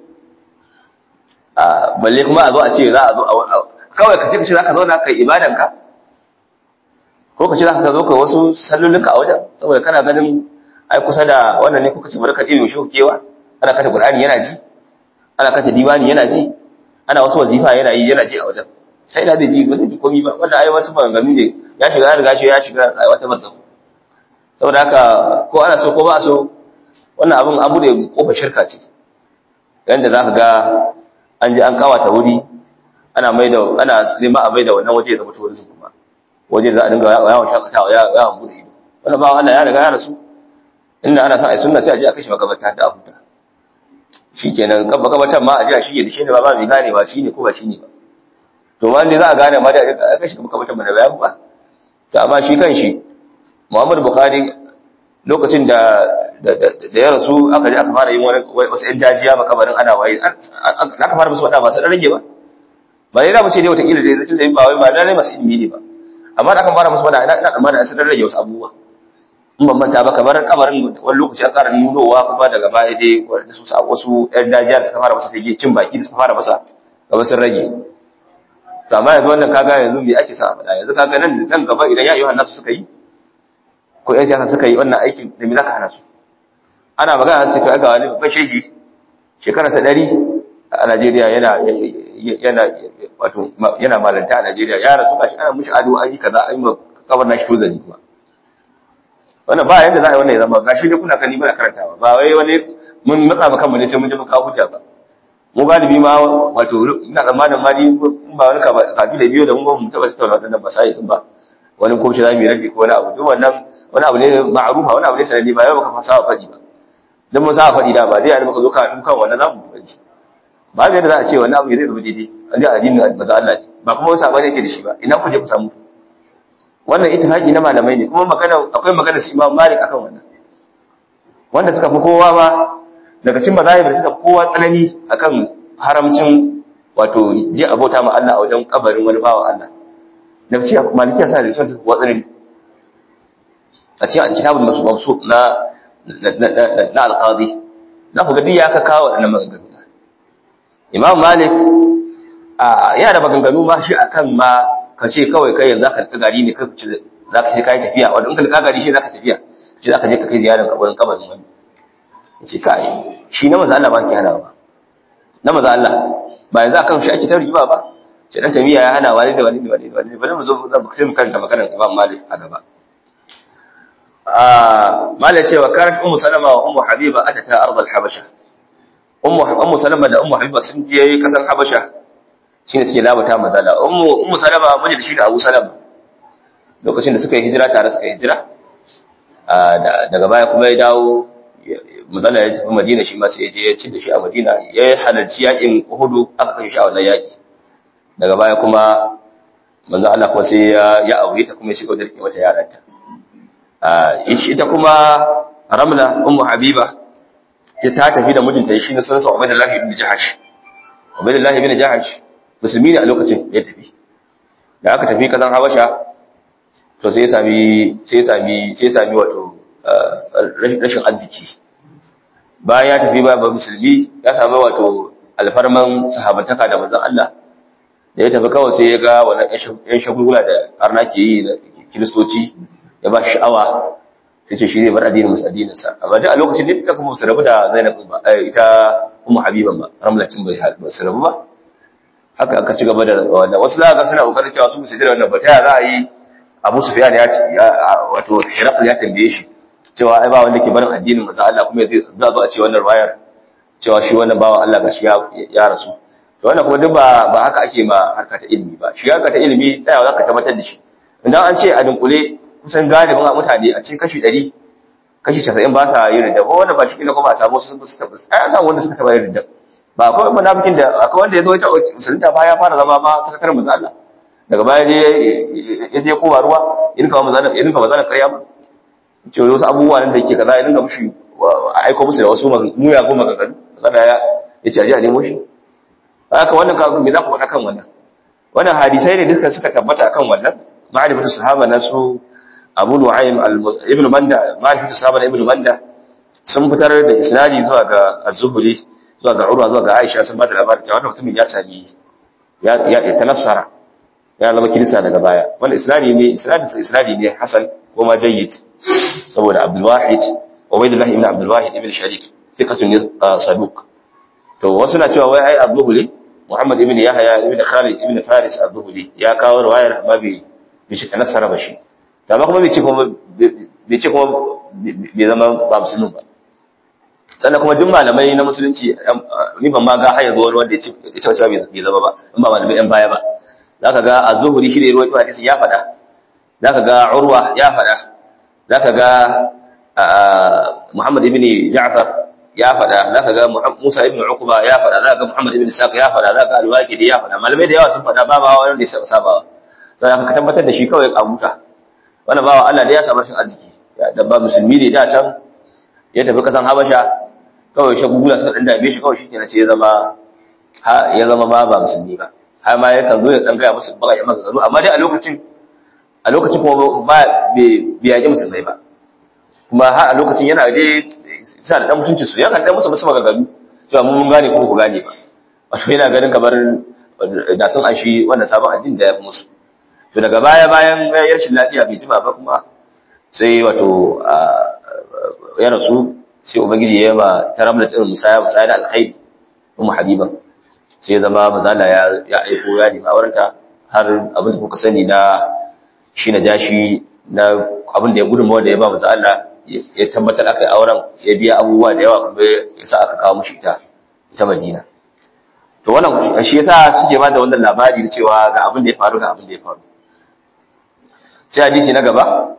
balle kuma a zo a ce za a zo kawai ka ce ka ce za ka zauna kai ibadanka ko ka ce za ka zo ka wasu sallulinka a wajen saboda kana ganin ai kusa da wannan ne kuka ce bari ka ɗin shi kewa ana kata qur'ani yana ji ana kata diwani yana ji ana wasu wazifa yana yi yana ji a wajen sai da zai ji ba zai ji komai ba wanda ai wasu maganganu ne ya shiga ya riga shi ya shiga a wata barzahu saboda haka ko ana so ko ba a so wannan abin abu da kofar shirka ce yanda za ka ga an ji an kawata wuri ana mai da ana nema a mai da wannan waje da mutu wurin kuma waje da za a dinga yawon shakatawa yawon bude ido wannan ba Allah ya riga ya rasu inda ana son a yi sunna sai a je a kashe makabarta da huta shikenan kan makabartan ma a je a shige da shi ne ba ba mai gane ba shine ko ba shine ba to ma ne za a gane ma da a kashe makabartan ba da bayan ba to amma shi kan shi Muhammad Bukhari lokacin da da ya rasu aka je aka fara yin wani wasu ƴan dajiya makabarin ana waye aka fara musu wada ba sai rage ba ba dai za mu ce dai wata kila dai tunda ba wai ba dai masu ilimi ne ba amma da aka fara musu wada ina ina tsammanin sai rage wasu abubuwa in ban manta ba kamar kabarin wani lokaci an ƙara nunowa kuma daga baya dai wasu wasu ƴan dajiya da suka fara masa take cin baki da suka fara masa gaba sun rage to amma yanzu wannan kaga yanzu me ake sa a faɗa yanzu kaga nan nan gaba idan ya yi nasu suka yi ko ƴan siyasa suka yi wannan aikin da me zaka hana su ana magana sai to ga wani babban shehi shekararsa ɗari a Najeriya yana yana wato yana malanta a Najeriya ya rasu gashi ana mushi ado an yi kaza an yi kabar nashi tozali kuma wannan ba yanda za a yi wannan ya zama gashi dai kuna kani muna karantawa ba wai wani mun matsa maka mu ne sai mun je mun kawo hujja ba mu galibi ma wato ina tsammanin ma ni ba wani kafi da biyo da mun ba mu taba tattauna wadannan masai din ba wani ko shi zamu yi rage ko wani abu duk wannan wani abu ne ma'rufa wani abu ne sanadi ba yau baka fasa faɗi ba dan mun sa faɗi da ba zai yana baka zo ka tun kan wannan zamu faɗi ba yadda za a ce wannan abu zai zama daidai an ga addinin maza Allah ne ba kuma wasu abin yake da shi ba ina ku je ku samu wannan ittifaqi na malamai ne kuma magana akwai magana su Imam Malik akan wannan wanda suka fi kowa ma daga cikin mazahib da suka fi kowa tsanani akan haramcin wato je abota ma Allah a wajen kabarin wani bawa Allah da ci malikiya sa da su kowa tsanani a cikin kitabul mabsut na na al-qadi za ku ga duk ya ka kawo wannan maganganu Imam Malik yana da maganganu ma shi akan ma ka ce kawai kai yanzu ka gari ne kai za ka sai kai tafiya wanda in ka gari shi za ka tafiya ce za ka je ka kai ziyarar kabarin kabarin wani ya ce kai shi na maza Allah ba ke hana ba na maza Allah ba yanzu akan shi ake ta rigima ba ce dan tabiya ya hana wani da wani da wani da wani bari mu zo sai mu karanta maganar Imam Malik a gaba ah Malik cewa karat ummu Salama wa ummu Habiba atata ardal Habasha ummu ummu Salama da ummu Habiba sun je kasan Habasha shine suke labata mazala ummu ummu Salama miji da shi da Abu Salama lokacin da suka yi hijira tare suka yi hijira daga baya kuma ya dawo mazala ya tafi Madina shi ma sai ya je ya ci da shi a Madina ya halarci yakin Uhud aka kashe shi a wannan yaki daga baya kuma manzo Allah kuma sai ya ya aure ta kuma ya shiga da rike mata yaranta ita kuma Ramla ummu Habiba ya ta tafi da mijinta shi ne sunan Ubaydullah ibn Jahash Ubaydullah ibn Jahash musulmi ne a lokacin ya tafi da aka tafi kasan Habasha to sai ya sami sai ya sami sai ya sami wato rashin arziki bayan ya tafi ba musulmi ya sami wato alfarman sahabantaka da manzon Allah da ya tafi kawai sai ya ga wannan yan shagulgula da arna ke yi da kiristoci ya ba shi sha'awa sai ce shi zai bar addinin musu addinin sa amma duk a lokacin da ita kuma su rabu da Zainab ba ita Ummu Habiban ba Ramlatin bai su rabu ba haka aka ci gaba da wannan wasu za ga suna kokarin cewa su su da wannan ba ta za a yi Abu Sufyan ya wato Hiraql ya tambaye shi cewa ai ba wanda ke barin addinin manzo Allah kuma zai za zo a ce wannan wayar cewa shi wannan bawa Allah gashi ya ya rasu to wannan kuma duk ba ba haka ake ma harka ta ilimi ba shi harka ta ilimi tsayawa zaka tabbatar da shi idan an ce a dunkule kusan galibin a mutane a cikin kashi 100 kashi 90 ba sa yin ridda ko wanda ba shi ne kuma a samu su su tabbas ai an samu wanda suka taba yin ridda ba akwai munafikin da akwai wanda ya zo ya musulunta ba ya fara zama ma sakataren manzo Allah daga baya je ya je kowa ruwa ya rinka manzo Allah ya rinka manzo Allah ƙarya ba ce wasu abubuwa nan da yake kaza ya rinka mushi aiko musu da wasu muya ko maganganu kada ya ya ce aje a nemo shi haka wannan ka me za ku faɗa kan wannan wannan hadisai ne duka suka tabbata akan wannan ma'rifatu sahaba na su Abu Nu'aym ibn Manda ma'rifatu sahaba na ibn Manda sun fitar da isnadi zuwa ga Az-Zuhri zuwa ga Urwa zuwa ga Aisha sun bada labarin cewa wannan mutumin ya sami ya ya tanassara ya zama kirista daga baya wannan isnadi ne isnadi isnadi ne hasan ko ma jayyid saboda Abdul Wahid Ubaydullah ibn Abdul Wahid ibn Sharik thiqatun saduq to wasu na cewa wai ai Az-Zuhri Muhammad ibn Yahya ibn Khalid ibn Faris az-Zuhri ya kawo riwayar amma bai bai ce tanassara ba shi to amma kuma bai ce kuma bai ce kuma bai zama ba musulmi ba sannan kuma duk malamai na musulunci ni ban ma ga har yanzu wani wanda ya ce cewa bai zama ba in ba malamai ɗan baya ba zaka ga az-Zuhri shi ne ruwaito hadisin ya faɗa zaka ga Urwa ya faɗa zaka ga Muhammad ibn Ja'far ya faɗa za ka ga Musa ibn Uqba ya faɗa za ka ga Muhammad ibn Saq ya faɗa za ka ga Al-Waqidi ya faɗa malamai da yawa sun faɗa ba ba wanda ya saba sai ka tabbatar da shi kawai a buta wannan bawa Allah da ya samu rashin arziki da ba musulmi ne da can ya tafi kasan Habasha kawai shi gugula suka dan dame shi kawai shi kenan sai ya zama ya zama ma ba musulmi ba har ma yakan zo ya dan gaya musu baka ya magana amma dai a lokacin a lokacin kuma ba bai yaƙi musulmai ba kuma har a lokacin yana dai sa da dan mutunci su ya kan dan musu musu magagalu cewa mun gane ko ku gane ba wato yana ganin kamar da sun an shi wannan sabon addini da ya fi musu to daga baya bayan ya rashin lafiya bai jima ba kuma sai wato ya rasu sai ubangiji ya ma ta ramla tsirin musaya musaya da alkhairi ummu habiban sai ya zama mazala ya ya aiko ya nemi aurenta har abin da kuka sani na shi na jashi na abin da ya gudunmawa da ya ba maza Allah ya tabbatar aka yi auren ya biya abubuwa da yawa kuma ya sa aka kawo mushi ita ita Madina to wannan shi yasa suke ba da wannan labari da cewa ga abin da ya faru ga abin da ya faru sai hadisi na gaba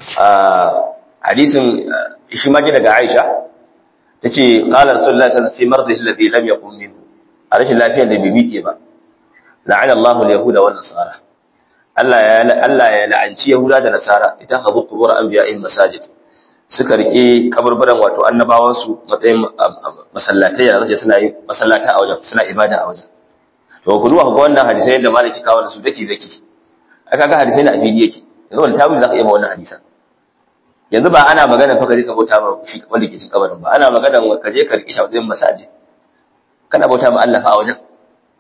hadisin shi ma daga Aisha tace qala rasulullahi sallallahu alaihi wasallam fi mardihi alladhi lam yaqum minhu a rashin lafiyar da bai miƙe ba la'ana Allahu al-yahuda wan nasara Allah ya Allah ya la'anci yahuda da nasara ita habu qubur anbiya'in masajid suka rike kaburburan wato annabawan su matsayin masallatai da zace suna yi masallata a wajen suna ibada a wajen to ku duba ga wannan hadisai da maliki kawo da su dake dake aka ga hadisai na afili yake yanzu wannan tawili zaka yi ma wannan hadisan yanzu ba ana magana fa kaje ka bauta ma shi wanda ke cikin kabarin ba ana magana ka je ka rike shi a wajen masajid kana bauta ma Allah fa a wajen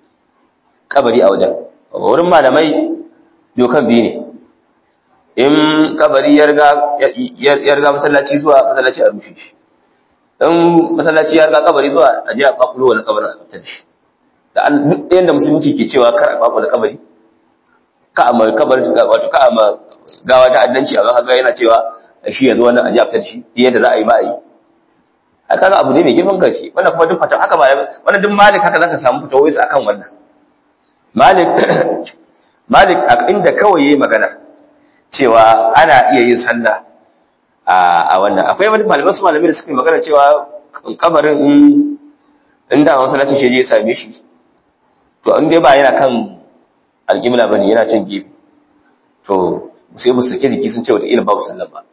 kabari a wajen wurin malamai dokan biyu ne in kabari ya riga masallaci zuwa masallaci a rushe shi in masallaci ya riga kabari zuwa a je a kwakulo wani kabarin a fitar shi da duk yadda musulunci ke cewa kar a kwakulo kabari ka a mai kabari wato ka a ma gawa ta addanci a ga yana cewa shi yanzu wannan a je a fitar shi yadda za a yi ma a yi haka ga abu ne mai girman gaske wannan kuma duk fata haka ba wannan duk malik haka zaka samu fitowai su akan wannan malik malik a inda kawai yayi magana cewa ana iya yin sallah a wannan akwai wani malamai su malamai da suka yi magana cewa kabarin in in da masallaci shi je ya same shi to in dai ba yana kan alƙibla bane yana can gefe to sai mu sake jiki sun ce wata ila babu sallah ba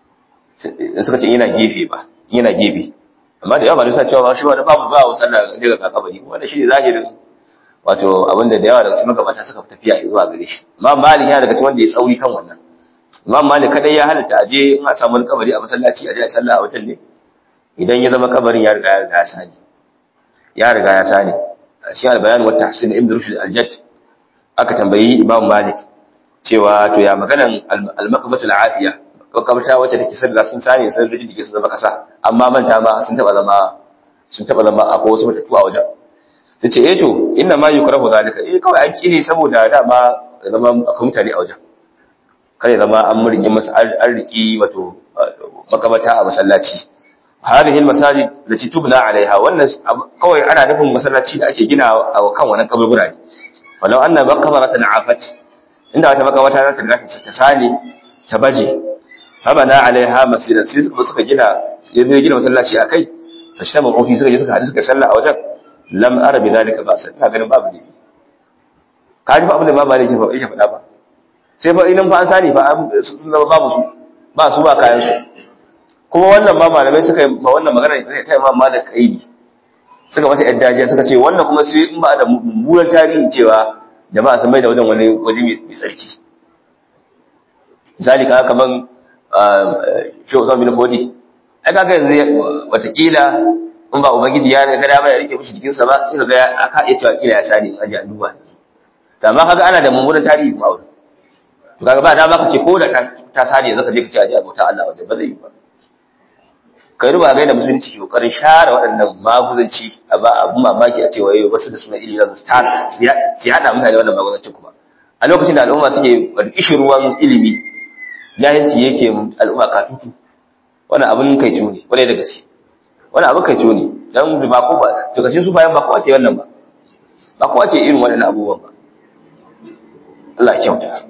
suka ce yana gefe ba yana gefe amma da yawa ba sa cewa shi wani babu ba wa sallah daga kakabari wanda shi ne zahirin wato abinda da yawa daga cikin magabata suka tafiya zuwa gare shi imam malik ya daga cikin wanda ya tsauri kan wannan imam malik kadai ya halatta aje in a samu wani kabari a masallaci aje a sallah a wajen ne idan ya zama kabarin ya riga ya riga ya sani ya riga ya sani a cikin albayan wata tahsin ibn rushd al-jadd aka tambayi imam malik cewa to ya maganan al-makamatul afiya makamata wacce take sarga sun sani sun rijin dike sun zama kasa amma manta ma sun taba zama sun taba zama a wasu matattu a wajen ta ce eh to inna ma yukrahu zalika eh kawai an kine saboda dama zama akwai mutane a wajen kare zama an murki masa an riki wato makamata a masallaci hadhihi almasajid lati tubna alaiha wannan kawai ana nufin masallaci da ake gina a kan wannan kaburbura ne walau anna maqbaratan afat inda wata makamata za ta riga ta sani ta baje habana alaiha masjidan sai suka suka gina yanzu gina masallaci akai fa shi ma kofi suka je suka hadu suka sallah a wajen lam ara bi zalika ba sai ina ganin babu ne ka ji fa abin da ba maliki fa yake faɗa ba sai fa idan fa an sani fa sun zama babu su ba su ba kayan su kuma wannan ba malamai suka yi ma wannan magana ta Imam Malik kaidi suka mata yadda dajiya suka ce wannan kuma sai in ba da mummunan tarihi cewa jama'a sun mai da wajen wani waje mai tsarki misali kaga kaman shi Usman bin Fodi ai kaga yanzu watakila in ba ubangiji ya ga dama ya rike mishi jikinsa ba sai kaga aka iya cewa kila ya sani aje a duba to amma kaga ana da mummunan tarihi kuma aure to kaga ba dama kace ko da ta sani yanzu ka je ka ce aje abota Allah waje ba zai yi ba kai ruba ga da musulunci ke kokarin share waɗannan maguzanci a ba abun mamaki a cewa yau wasu da suna ilimi za su tar su yada mutane wannan maguzancin kuma a lokacin da al'umma suke ishi ruwan ilimi jahilci yake al'umma katutu wannan abin kai ne kwarai da gaske wannan abin kai ne dan ba ko ba to kashin su bayan ba ko ake wannan ba ba ko ake irin waɗannan abubuwan ba Allah ya kyauta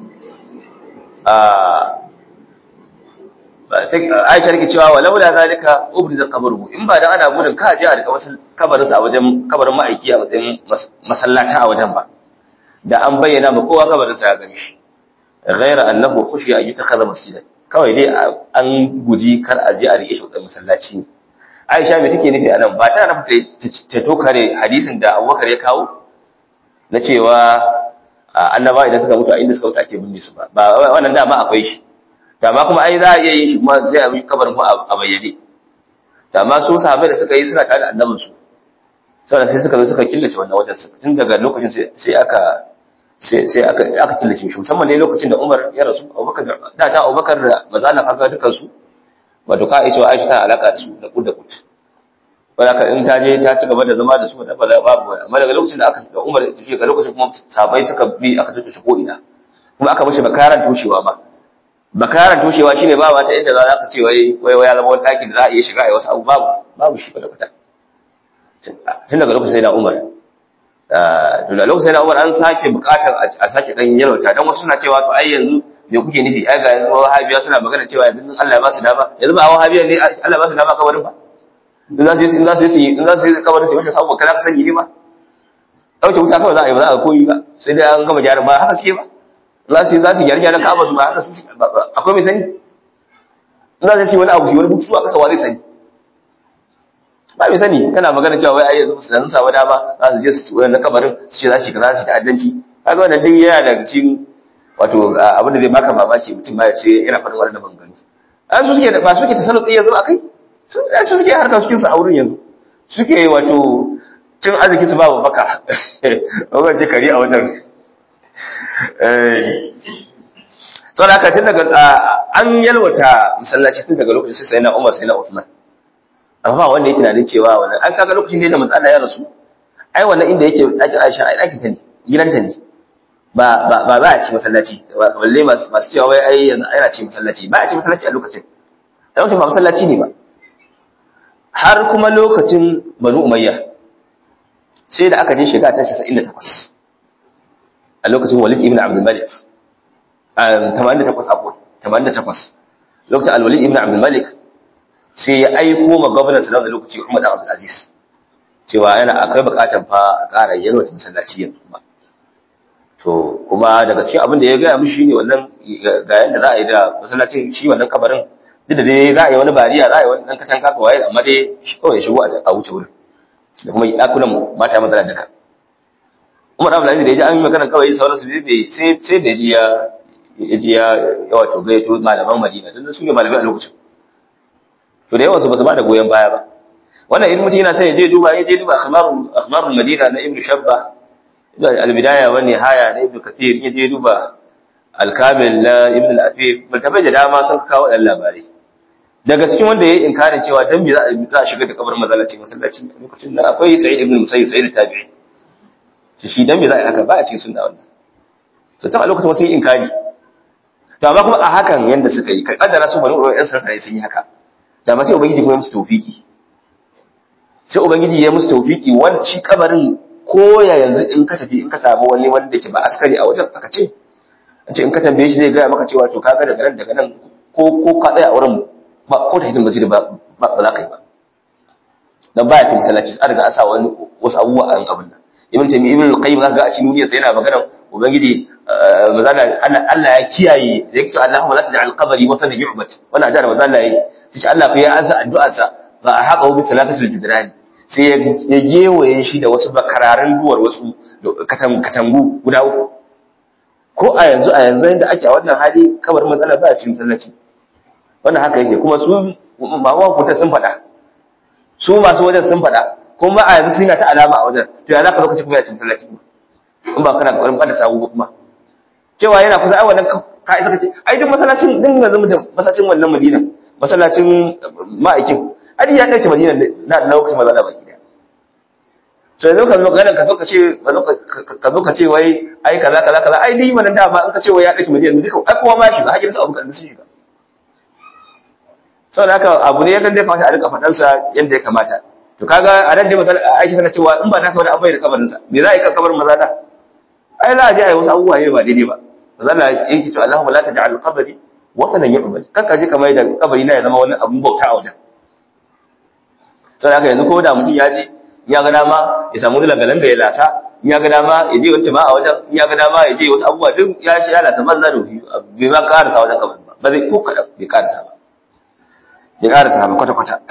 Aisha take cewa walau la zalika ubriza qabruhu in ba dan ana gudun ka je a rika kabarin sa a wajen kabarin ma'aiki a matsayin masallata a wajen ba da an bayyana ma kowa kabarin sa ya gani shi ghaira annahu khushiya an yutakhadha masjidan kawai dai an guji kar a je a rike shi wajen masallaci ne Aisha me take nufi anan ba ta nufi ta tokare hadisin da Abubakar ya kawo na cewa annaba idan suka mutu a inda suka mutu ake binne su ba ba wannan dama akwai shi dama kuma ai za a iya yin shi kuma zai yi kabarin ko a bayyane dama su sahabbai da suka yi suna tare da annabin su saboda sai suka zo suka killace wannan wajen tun daga lokacin sai aka sai sai aka aka killace shi musamman ne lokacin da Umar ya rasu Abubakar da ta Abubakar da mazana kaga dukan su wato ka aice Aisha ta alaka da su da kud da kud wanda in ta je ta ci gaba da zama da su da babu amma daga lokacin da aka da Umar ya tafi ga lokacin kuma sahabbai suka bi aka tattace ko ina kuma aka mishi bakaran tushewa ba bakaran toshewa shine ba wata inda za ka ce wai wai ya zama wani ɗaki da za a iya shiga a yi wasu abu babu babu shi kwata kwata tun daga lokacin sai na umar to da lokacin sai na umar an sake bukatar a sake ɗan yalwata don wasu suna cewa to ai yanzu me kuke nufi ai ga yanzu wahabiya suna magana cewa yanzu Allah ya ba su dama yanzu ba wahabiya ne Allah ba su dama kabarin ba in za su yi in za su yi in za su yi kabarin su wace sabuwa kana ka sani ne ba dauke wuta kawai za a yi ba za a koyi ba sai dai an gama gyaran ba haka suke ba za su za su gyara gyaran kaba su ba haka su akwai mai sani in za su yi wani abu su yi wani bututu a kasa wa zai sani ba mai sani kana magana cewa wai ai yanzu su dan samu dama za su je su ci na kabarin su ce za su yi kaza su ta'addanci kaga wannan duk yana daga cikin wato abin da zai baka mamaki mutum ba ya ce yana faɗin wannan maganganu an su suke ba suke tasalluki yanzu akai su su suke harkar suke su a wurin yanzu suke wato cin arziki su babu baka wannan ce kari a wajen sau da aka tun daga an yalwata masallaci tun daga lokacin sai na umar sai na Uthman amma ba wanda ya tunanin cewa wannan an kaga lokacin da manzo Allah ya rasu ai wannan inda yake ɗakin Aisha ai ɗakin ta ne gidanta ne ba ba ba a ci masallaci balle masu masu cewa wai ai yanzu ana ci masallaci ba a ci masallaci a lokacin dan ba masallaci ne ba har kuma lokacin Banu Umayya sai da aka je shiga ta 98 a lokacin Walid ibn Abdul Malik 88 abu 88 lokacin Al-Walid ibn Abdul Malik sai ya aiko ma gwamnati sallallahu alaihi lokaci Umar Abdul Aziz cewa yana akwai bukatar fa a ƙara yalwata masallaci yanzu kuma to kuma daga cikin abin da ya gaya mishi ne wannan ga yanda za a yi da masallacin shi wannan kabarin duk da dai za a yi wani bariya za a yi wani ɗan katanga ka waye amma dai shi kawai ya shigo a wuce wurin da kuma ɗakunan mata maza da duka Umar Abdul Aziz da ya ji an yi magana kawai sauransu sai sai da ji ya ya ji ya wato gaito malaman Madina don su ne malamai a lokacin to da yawan su ba su ba da goyon baya ba wannan idan mutum yana sai ya je duba ya je duba akhbarul akhbarul Madina na Ibn Shabba al-bidaya wa nihaya na Ibn Kathir ya je duba al-kamil na Ibn al-Afif multabai da dama sun kawo dan labarai daga cikin wanda yayi inkarin cewa dan me za a shiga da kabarin masallaci masallaci lokacin da akwai Sa'id ibn Musayyib Sa'id tabi'i shi shi dan me za a haka ba a cikin sunna wannan to ta a lokacin wasu yi inkari to amma kuma a hakan yanda suka yi ka kaddara su bani uwan sarkare sun yi haka da ma sai ubangiji kuma ya musu tawfiki sai ubangiji ya musu tawfiki wani shi kabarin ko ya yanzu in ka tafi in ka samu wani wanda ke ba askari a wajen aka ce an ce in ka tambaye shi zai gaya maka cewa to kaga daga nan daga nan ko ko ka tsaya a wurin ba ko da hidin masjid ba ba za ka yi ba dan baya ce masallaci an riga an sa wani wasu abubuwa a abin nan ibn taymi ibn al-qayyim zaka ga a cikin duniyar sai yana magana ubangiji mazala Allah ya kiyaye da yake cewa Allahumma la taj'al qabri watanan yu'bad wannan ajara mazala yayi sai Allah fa ya ansa addu'arsa ba a haka bi salatatul jidrani sai ya gewaye shi da wasu bakararin duwar wasu katangu guda uku ko a yanzu a yanzu yadda ake a wannan hali kamar matsala ba a cikin sallaci wannan haka yake kuma su mamawa kuta sun faɗa su masu wajen sun faɗa kuma a yanzu suna ta alama a wajen to ya za ka lokaci kuma ya cikin sallaci in ba kana ƙwarin ɓada sabu kuma cewa yana kusa ai wannan ka isa kace ai duk masallacin din yanzu da masallacin wannan Madina masallacin ma'aikin adi ya dauke Madina na lokacin maza da baki da so yanzu ka zo ganin ka zo ka ce ka zo ka ce wai ai kaza kaza kaza ai dai wannan da ba in ka ce wai ya dauke Madina duka ai kowa ma shi ba hajjar sa abu kan su shiga saboda haka abu ne ya kan dai kamata a rika fadan sa yanda ya kamata to kaga a nan dai masal aiki tana cewa in ba ta kawai abai da kabarin sa me za a yi kabarin maza da ai za a je a yi wasu abubuwa ne ba daidai ba zalla yake cewa Allahumma la taj'al qabri watanan yu'bad kan ka je kamar da kabari na ya zama wani abun bauta a wajen sai haka yanzu ko da mutum ya je ya ga dama ya samu lagalan da ya lasa ya ga dama ya je wacce ma a wajen ya ga dama ya je wasu abubuwa duk ya shi ya lasa banza da wufi bai ma karasa wajen kabarin ba ba zai ko kada bai karasa ba bai karasa ba kwata kwata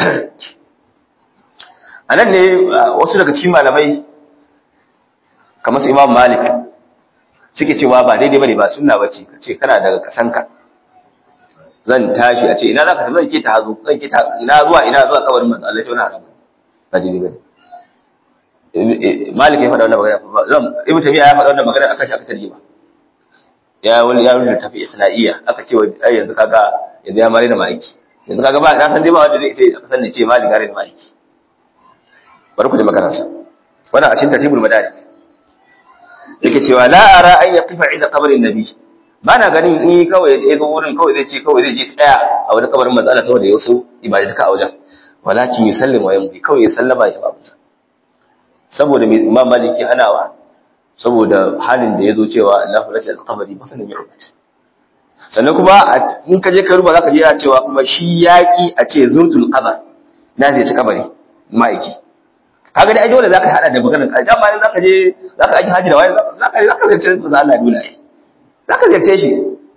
a nan ne wasu daga cikin malamai kamar su Imam Malik suke cewa ba daidai bane ba sunna bace kace kana daga kasanka zan tashi a ce ina zaka tafi zan ke ta hazo zan ke ta ina zuwa ina zuwa kabarin manzo Allah shi wannan haram ba daidai bane Malik ya faɗa wannan magana zan Ibn Taymiyyah ya faɗa wannan magana akan shi aka tarjima ya wani ya rubuta tafi isna'iyya aka ce ai yanzu kaga yanzu ya mare da maliki yanzu kaga ba na san dai ba wanda zai sai aka san ne ce malik gare da maliki bari ku ji maganarsa wannan a cikin tartibul madarik yake cewa la ara an yaqifa inda qabrin nabi ba na ganin ni kawai ya zo wurin kawai zai ce kawai zai je tsaya a wani kabarin manzo Allah saboda ya wasu ibadatuka a wajen walakin yusallim wa yamdi kawai ya sallama ya tafi saboda mai imam maliki hanawa saboda halin da ya zo cewa Allah la ta alqabari ba kana yu'bad sannan kuma in ka je ka ruba zaka je ya cewa kuma shi yaki a ce zurtul qabr na zai ci kabari ma'aiki kaga dai dole zaka hada da maganar kai dan bayan zaka je zaka aiki haji da wani zaka zaka zirce manzo Allah dole ai zaka zirce shi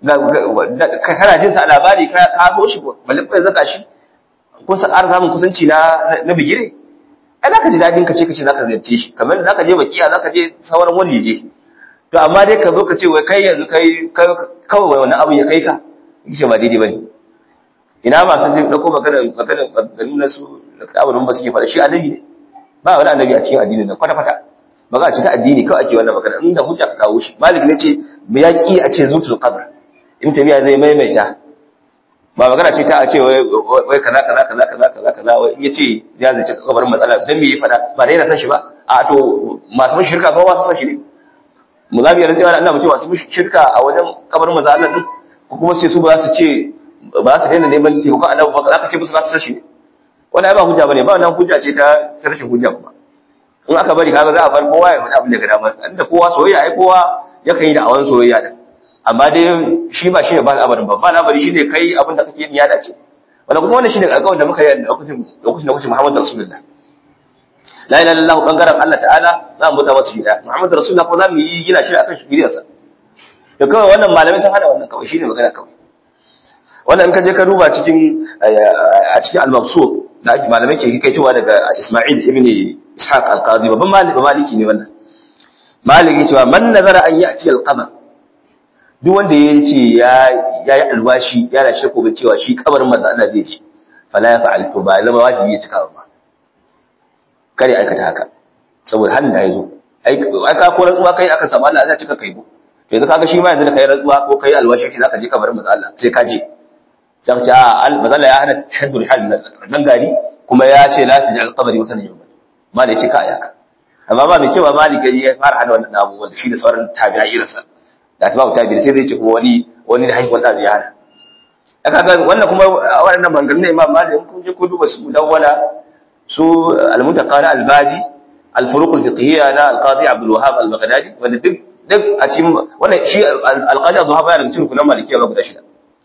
ka kana jin sa labari ka ka zo shi balle kai zaka shi ko sa ƙara samun kusanci na na bigire ai zaka ji dadin ka ce kace zaka ziyarce shi kamar zaka je bakiya zaka je sauran wajeje to amma dai ka zo ka ce wai kai yanzu kai kawai wani abu ya kai ka yace ba daidai bane ina ma sun dauko magana magana maganin nasu da abun ba suke fara shi annabi ne ba wani annabi a cikin addinin nan kwata kwata ba za a ta addini kawai ake wannan magana inda hujja ka kawo shi malik ne ce ya ki a ce zutul qabr in tabiya zai maimaita ba magana ce ta a ce wai kaza kaza kaza kaza kaza kaza wai in yace ya zace kabarin matsala dan me ya fada ba dai yana san shi ba a to masu shirka ko ba su san shi ne muzabi ya rantsewa Allah mace masu shirka a wajen kabarin manzo Allah din ko kuma sai su ba su ce ba su daina neman taimakon Allah ba za ka ce musu ba su san shi ne wannan ai ba hujja bane ba wannan hujja ce ta rashin hujja kuma in aka bari kaga za a bar kowa ya faɗa abin da ga dama inda kowa soyayya ai kowa yakan yi da awan soyayya din amma dai shi ba shi ne ba al'amarin ba ba al'amari shi ne kai abin da kake yin ya dace wanda kuma wannan shi ne alƙawarin da muka yi lokacin lokacin lokacin Muhammadu Rasulullah la ilaha illallah bangaren Allah ta'ala za mu bauta masa shi da Muhammadu Rasulullah ko za mu yi gina shi akan shi sa to kawai wannan malamai sun hada wannan kawai shine magana kawai wannan in ka je ka duba cikin a cikin al-mabsut da ake malamai ke kai cewa daga Isma'il ibn Ishaq al-Qadi babban maliki ne wannan maliki cewa man nazara an ya'ti al-qamar duk wanda ya ce ya yi alwashi ya na shirko ga cewa shi kabarin manzo Allah zai ce fala ya fa'al to ba zama wajibi ya cika ba kare aikata haka saboda halin da ya zo ai ka ko rantsuwa kai aka samu Allah zai cika kai bo to yanzu kaga shi ma yanzu da kai rantsuwa ko kai alwashi shi zaka je kabarin manzo Allah sai ka je sai ka ce a manzo Allah ya hana shaddul hal nan gari kuma ya ce la taj'al qabri wa tanjum ma da ya ce ka ayaka amma ba mai cewa maliki ya fara hana wannan abubuwan da shi da sauran tabi'a irinsa da ta babu tabi'i sai zai ce kuma wani wani da haihuwar da ziyara aka ga wannan kuma waɗannan maganganun ne imam malik kun je ku duba su dawwala su al-muntaqa na al-baji al-furuq al-fiqhiyya na al-qadi abdul wahhab al-baghdadi wanda duk duk a cikin wannan shi al-qadi abdul wahhab yana cikin rukunan malikiyya ba guda shida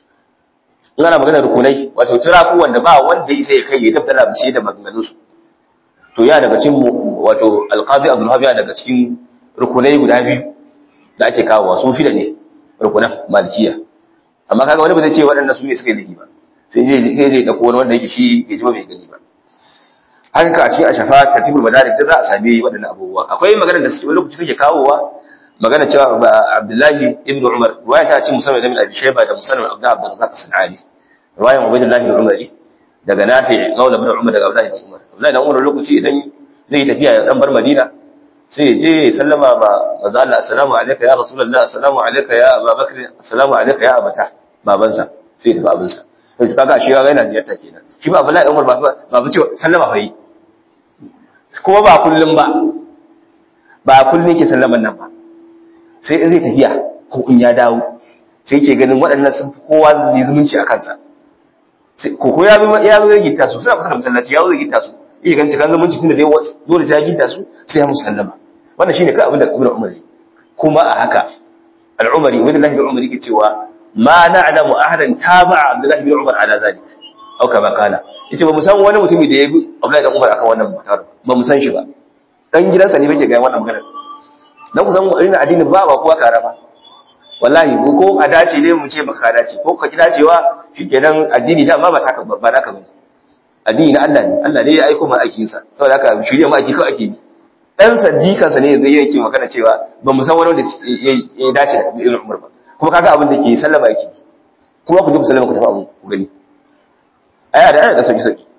in ana magana rukunai wato turaku wanda ba wanda yasa ya kai ya tabbata da shi da maganganun su to ya daga cikin wato al-qadi abdul wahhab ya daga cikin rukunai guda biyu da ake kawowa su shida ne rukunan malikiya amma kaga wani ba zai ce waɗannan su ne suka yi laifi ba sai zai sai zai dauko wani wanda yake shi bai ji ba bai gani ba haka ka a cikin ashafa tartibul madarik da za a same waɗannan abubuwa akwai magana da wani lokaci suke kawowa magana cewa Abdullahi ibn Umar ruwaya ta ce musamman da Abi Shayba da musamman Abdullah Abdul Razzaq Sanani ruwayan Ubaydullah ibn Umar daga Nafi Maula ibn Umar daga Abdullah ibn Umar Abdullah ibn Umar lokaci idan zai tafiya ya dan bar Madina sai ya je ya sallama ba manzo Allah assalamu alayka ya rasulullah assalamu alayka ya Abubakar assalamu alayka ya abata babansa sai ya tafi abinsa to kaga shi ga yana ziyarta kenan shi ba Abdullahi Umar ba ba ba ce sallama fa yi kuma ba kullum ba ba kullum yake sallaman nan ba sai in zai tafiya ko in ya dawo sai yake ganin waɗannan sun fi kowa ne zumunci a kansa ko ko ya ya zo ya gita su suna kusa da masallaci ya zo ya gita su iya ganin kan zumunci tunda dai dole sai ya gita su sai ya musu sallama wannan shine kai abin da Ibn Umar kuma a haka al-Umari Ubaydullah ibn Umar yake cewa ma na'lamu ahadan taba'a Abdullah ibn Umar ala zalik au kama kana yace ba mu san wani mutumi da ya bi Abdullah ibn Umar akan wannan mutar ba mu san shi ba dan gidansa ne bake ga wannan magana dan ku san irin addini ba ba kowa kara ba wallahi ko a dace ne mu ce baka dace ko ka kida cewa shikenan addini da amma ba ta ba naka bane addini na Allah ne Allah ne ya aika mu aikin sa saboda haka shirye mu aiki kawai ake bi dan sadiqansa ne zai yake magana cewa ba mu san wani wanda ya dace da Ibn Umar ba kuma kaga abin da ke sallama yake kuma ku ji sallama ku tafi abu ku gani aya da aya da sauki sauki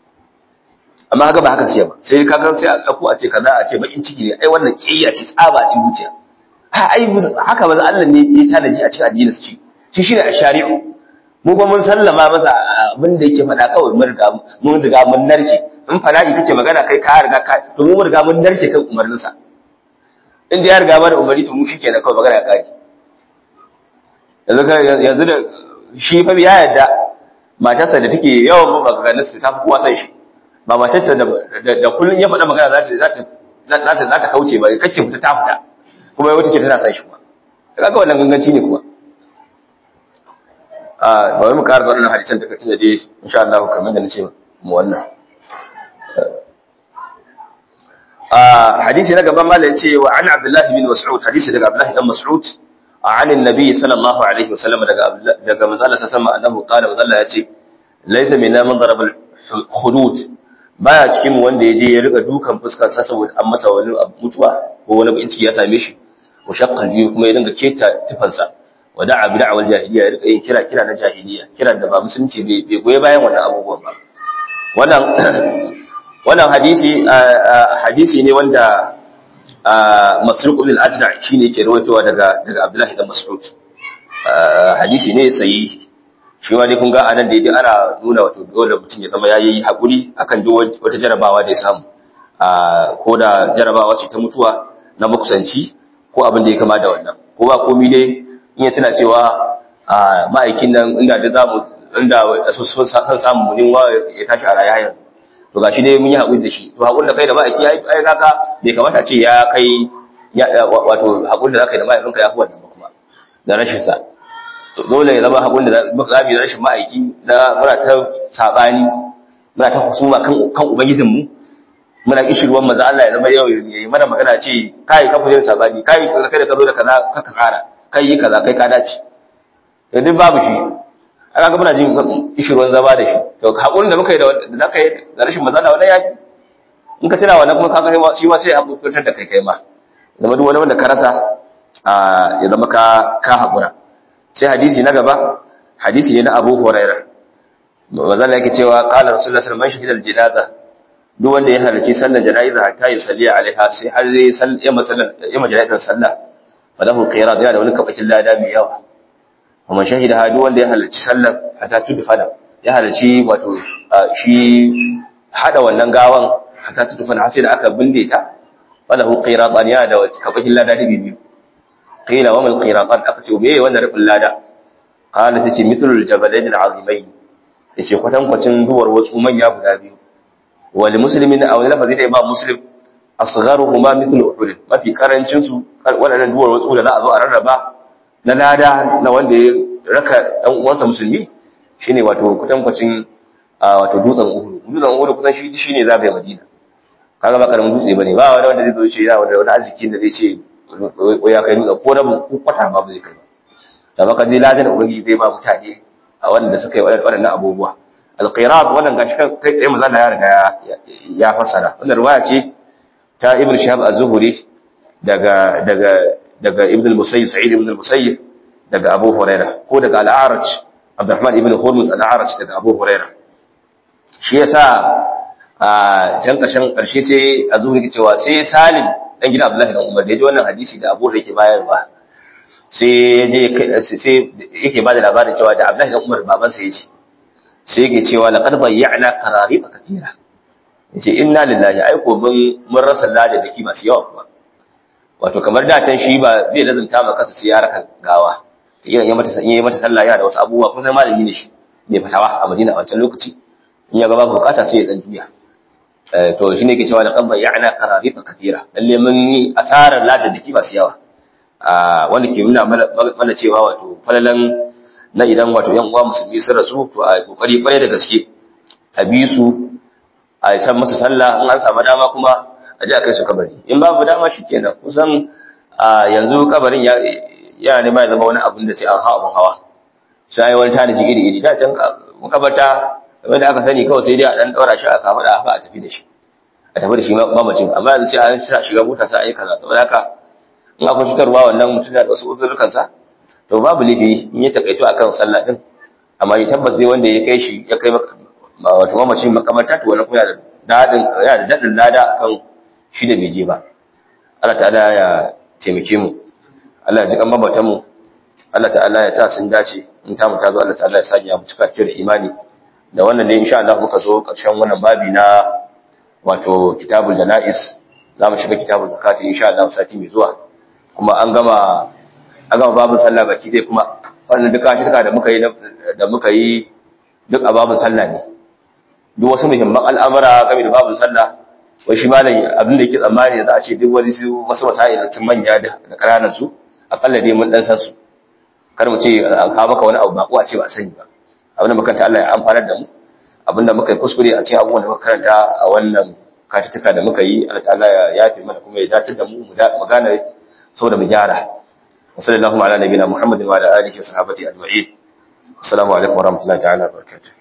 amma kaga ba haka siya ba sai kaga sai a dauko a ce kaza a ce bakin ciki ne ai wannan kiyaya ce tsaba ce zuciya ha ai haka ba Allah ne ya tanaji a cikin addinin shi shi shine a shari'u mu kuma mun sallama masa abin da yake faɗa kawai mun riga mun riga mun narke in fala'i kace magana kai ka riga ka to mu riga mun narke kan umarninsa inda ya riga mana umarni to mu shikenan kawai magana ya kaji yanzu yanzu da shi fa ya yadda matarsa da take yawan maganganun su ta fi kowa san shi ba matarsa da da kullun ya faɗa magana za ta za ta za ta kauce ba kake fita ta fita kuma wata ce tana san shi kuma kaga wannan ganganci ne kuma a bari mu ƙara wannan hadisan da kace da dai insha Allah kamar da nace mu wannan a hadisi na gaban mallan ce wa an Abdullah bin Mas'ud hadisi daga Abdullah bin Mas'ud عن النبي صلى الله عليه وسلم daga manzo Allah sallallahu annahu qala manzo Allah yace laysa minna man daraba al-hudud baya cikin wanda yaje ya rika dukan fuskar sa saboda an masa wani mutuwa ko wani bakin ciki ya same shi wa shaqqal juyu kuma ya dinga keta tufansa wa da'a bi da'wal jahiliya ya rika yin kira kira na jahiliya kira da ba musulunci bai goye bayan wannan abubuwan ba wannan wannan hadisi hadisi ne wanda Masruq ibn al-Ajda shine yake rawaitowa daga daga Abdullahi ibn Mas'ud hadisi ne sahihi shi ma dai kun ga anan da yake ana nuna wato dole mutum ya zama yayi hakuri akan duk wata jarabawa da ya samu ko da jarabawa ce ta mutuwa na makusanci ko abin da ya kama da wannan ko ba komai dai in ya tana cewa ma'aikin nan inda da zamu inda sun samu munin wa ya tashi a rayuwa to ga shi dai mun yi haƙuri da shi to haƙuri da kai da ma'aiki ai kaka bai kamata ce ya kai wato haƙuri da za ka yi da ma'aikinka ya fi wannan ba kuma da rashin sa to dole ya zama haƙuri da za mu da rashin ma'aiki na muna ta saɓani muna ta husuma kan kan ubangijinmu muna kishirwan maza Allah ya zama yau ya yi mana magana ce kai ka fuje saɓani kai kai da ka zo da kaza ka ka tsara kai yi kaza kai ka dace to duk babu shi aka ga muna jin kishirwan zama da shi to hakurin da muka yi da da kai da rashin maza da wannan yaki in ka tana wannan kuma kaga shi ma sai hakurtar da kai kai ma zama duk wani wanda ka rasa ya zama ka ka hakura sai hadisi na gaba hadisi ne na Abu Hurairah manzo Allah yake cewa qala rasulullahi sallallahu alaihi wasallam man jinaza duk wanda ya halarci sallar jana'iza hatta ya salli alaiha sai har zai sal ya masallan ya majalaitan sallah falahu qirat yana da wani kabakin lada mai yawa kuma shahida hadu wanda ya halarci sallar hatta tudfana ya halarci wato shi hada wannan gawan hatta tudfana har sai da aka binde ta falahu qiratan ya da kabakin lada da biyu qila wa mal qiratan aka ce meye wannan rubin lada qala sai ce mithlul jabalain al'azimain yace kwatan kwacin duwar wasu manya guda biyu wal muslimin aw lafazi da imam muslim asgharuhuma mithlu uhud mafi karancin su wadannan duwar wasu da za a zo a rarraba na lada na wanda ya raka ɗan uwansa musulmi shine wato kutankwacin wato dutsen Uhud dutsen Uhud kusan shi shine zabe Madina kaga ba karamin dutse bane ba wani wanda zai zo ce ya wanda wani arziki da zai ce ya kai dutsen ko da ko kwata ba zai kai ba da baka je ladan ubangiji zai ba mutane a wanda suka yi waɗannan abubuwa al-qirat wannan gashi kai tsaye manzo ya riga ya fassara wannan riwaya ce ta Ibn Shihab az-Zuhri daga daga daga Ibn al-Musayyib Sa'id ibn al-Musayyib daga Abu Huraira ko daga Al-A'raj Abdurrahman ibn Hurmuz Al-A'raj daga Abu Huraira shi yasa a can ƙarshen ƙarshe sai a zuwa yake cewa sai Salim dan gidan Abdullahi dan Umar da yaji wannan hadisi da Abu Huraira yake bayarwa sai yaje sai yake bada labarin cewa da Abdullahi dan Umar baban sa yace sai yake cewa laqad bayyana qararib katira yace inna lillahi ai ko mun mun rasa lada da ki masu yawa kuma wato kamar da can shi ba zai lazumta ma kansa sai ya raka gawa idan ya mata yi mata sallah yana da wasu abubuwa kun san malami ne shi mai fatawa a Madina a wancan lokaci in ya ga babu bukata sai ya dan juya eh to shine yake cewa laqad bayyana qararib kathira lalle mun yi asarar ladan dake masu yawa a wanda ke nuna mana cewa wato falalan na idan wato yan uwa musulmi sun rasu to a kokari kwarai da gaske a bi su a san musu sallah in an samu dama kuma a ji a kai su kabari in babu dama shi kenan kusan yanzu kabarin ya nema ya zama wani abin da sai an hawa abin hawa sai wani tanaji iri iri da can makabarta kamar da aka sani kawai sai dai a dan daura shi a kafa da a tafi da shi a tafi da shi mamacin amma yanzu sai an sa shiga mota sai a yi kaza saboda haka in akwai cutarwa wannan mutum da wasu uzurrukansa to babu laifi in ya takaito akan sallah din amma ya tabbas zai wanda ya kai shi ya kai wato mamacin makamarta to wannan kuma yana da dadin yana da dadin lada akan shi da bai je ba Allah ta'ala ya taimake mu Allah ya ji kan mabatan mu Allah ta'ala ya sa sun dace in ta mu ta zo Allah ta'ala ya sanya mu cika da imani da wannan ne insha Allah muka zo karshen wannan babi na wato kitabul janais za mu shiga kitabul zakati insha Allah sati mai zuwa kuma an gama an gama babin sallah baki dai kuma wannan duka shi da muka yi da muka yi duk a babun sallah ne duk wasu muhimman al'amura game da babun sallah wai shi malam abin da yake tsammani za a ce duk wani su wasu masail sun manya da ƙananan su akalla dai mun dan san su kar mu ce an kawo maka wani abu ba ko a ce ba sani ba abin da muka ta Allah ya amfanar da mu abin da muka yi kuskure a cikin abubuwan da muka karanta a wannan katituka da muka yi Allah ta'ala ya yafe mana kuma ya dace da mu mu gane saboda mu gyara وصلى اللهم على نبينا محمد وعلى اله وصحبه اجمعين السلام عليكم ورحمه الله تعالى وبركاته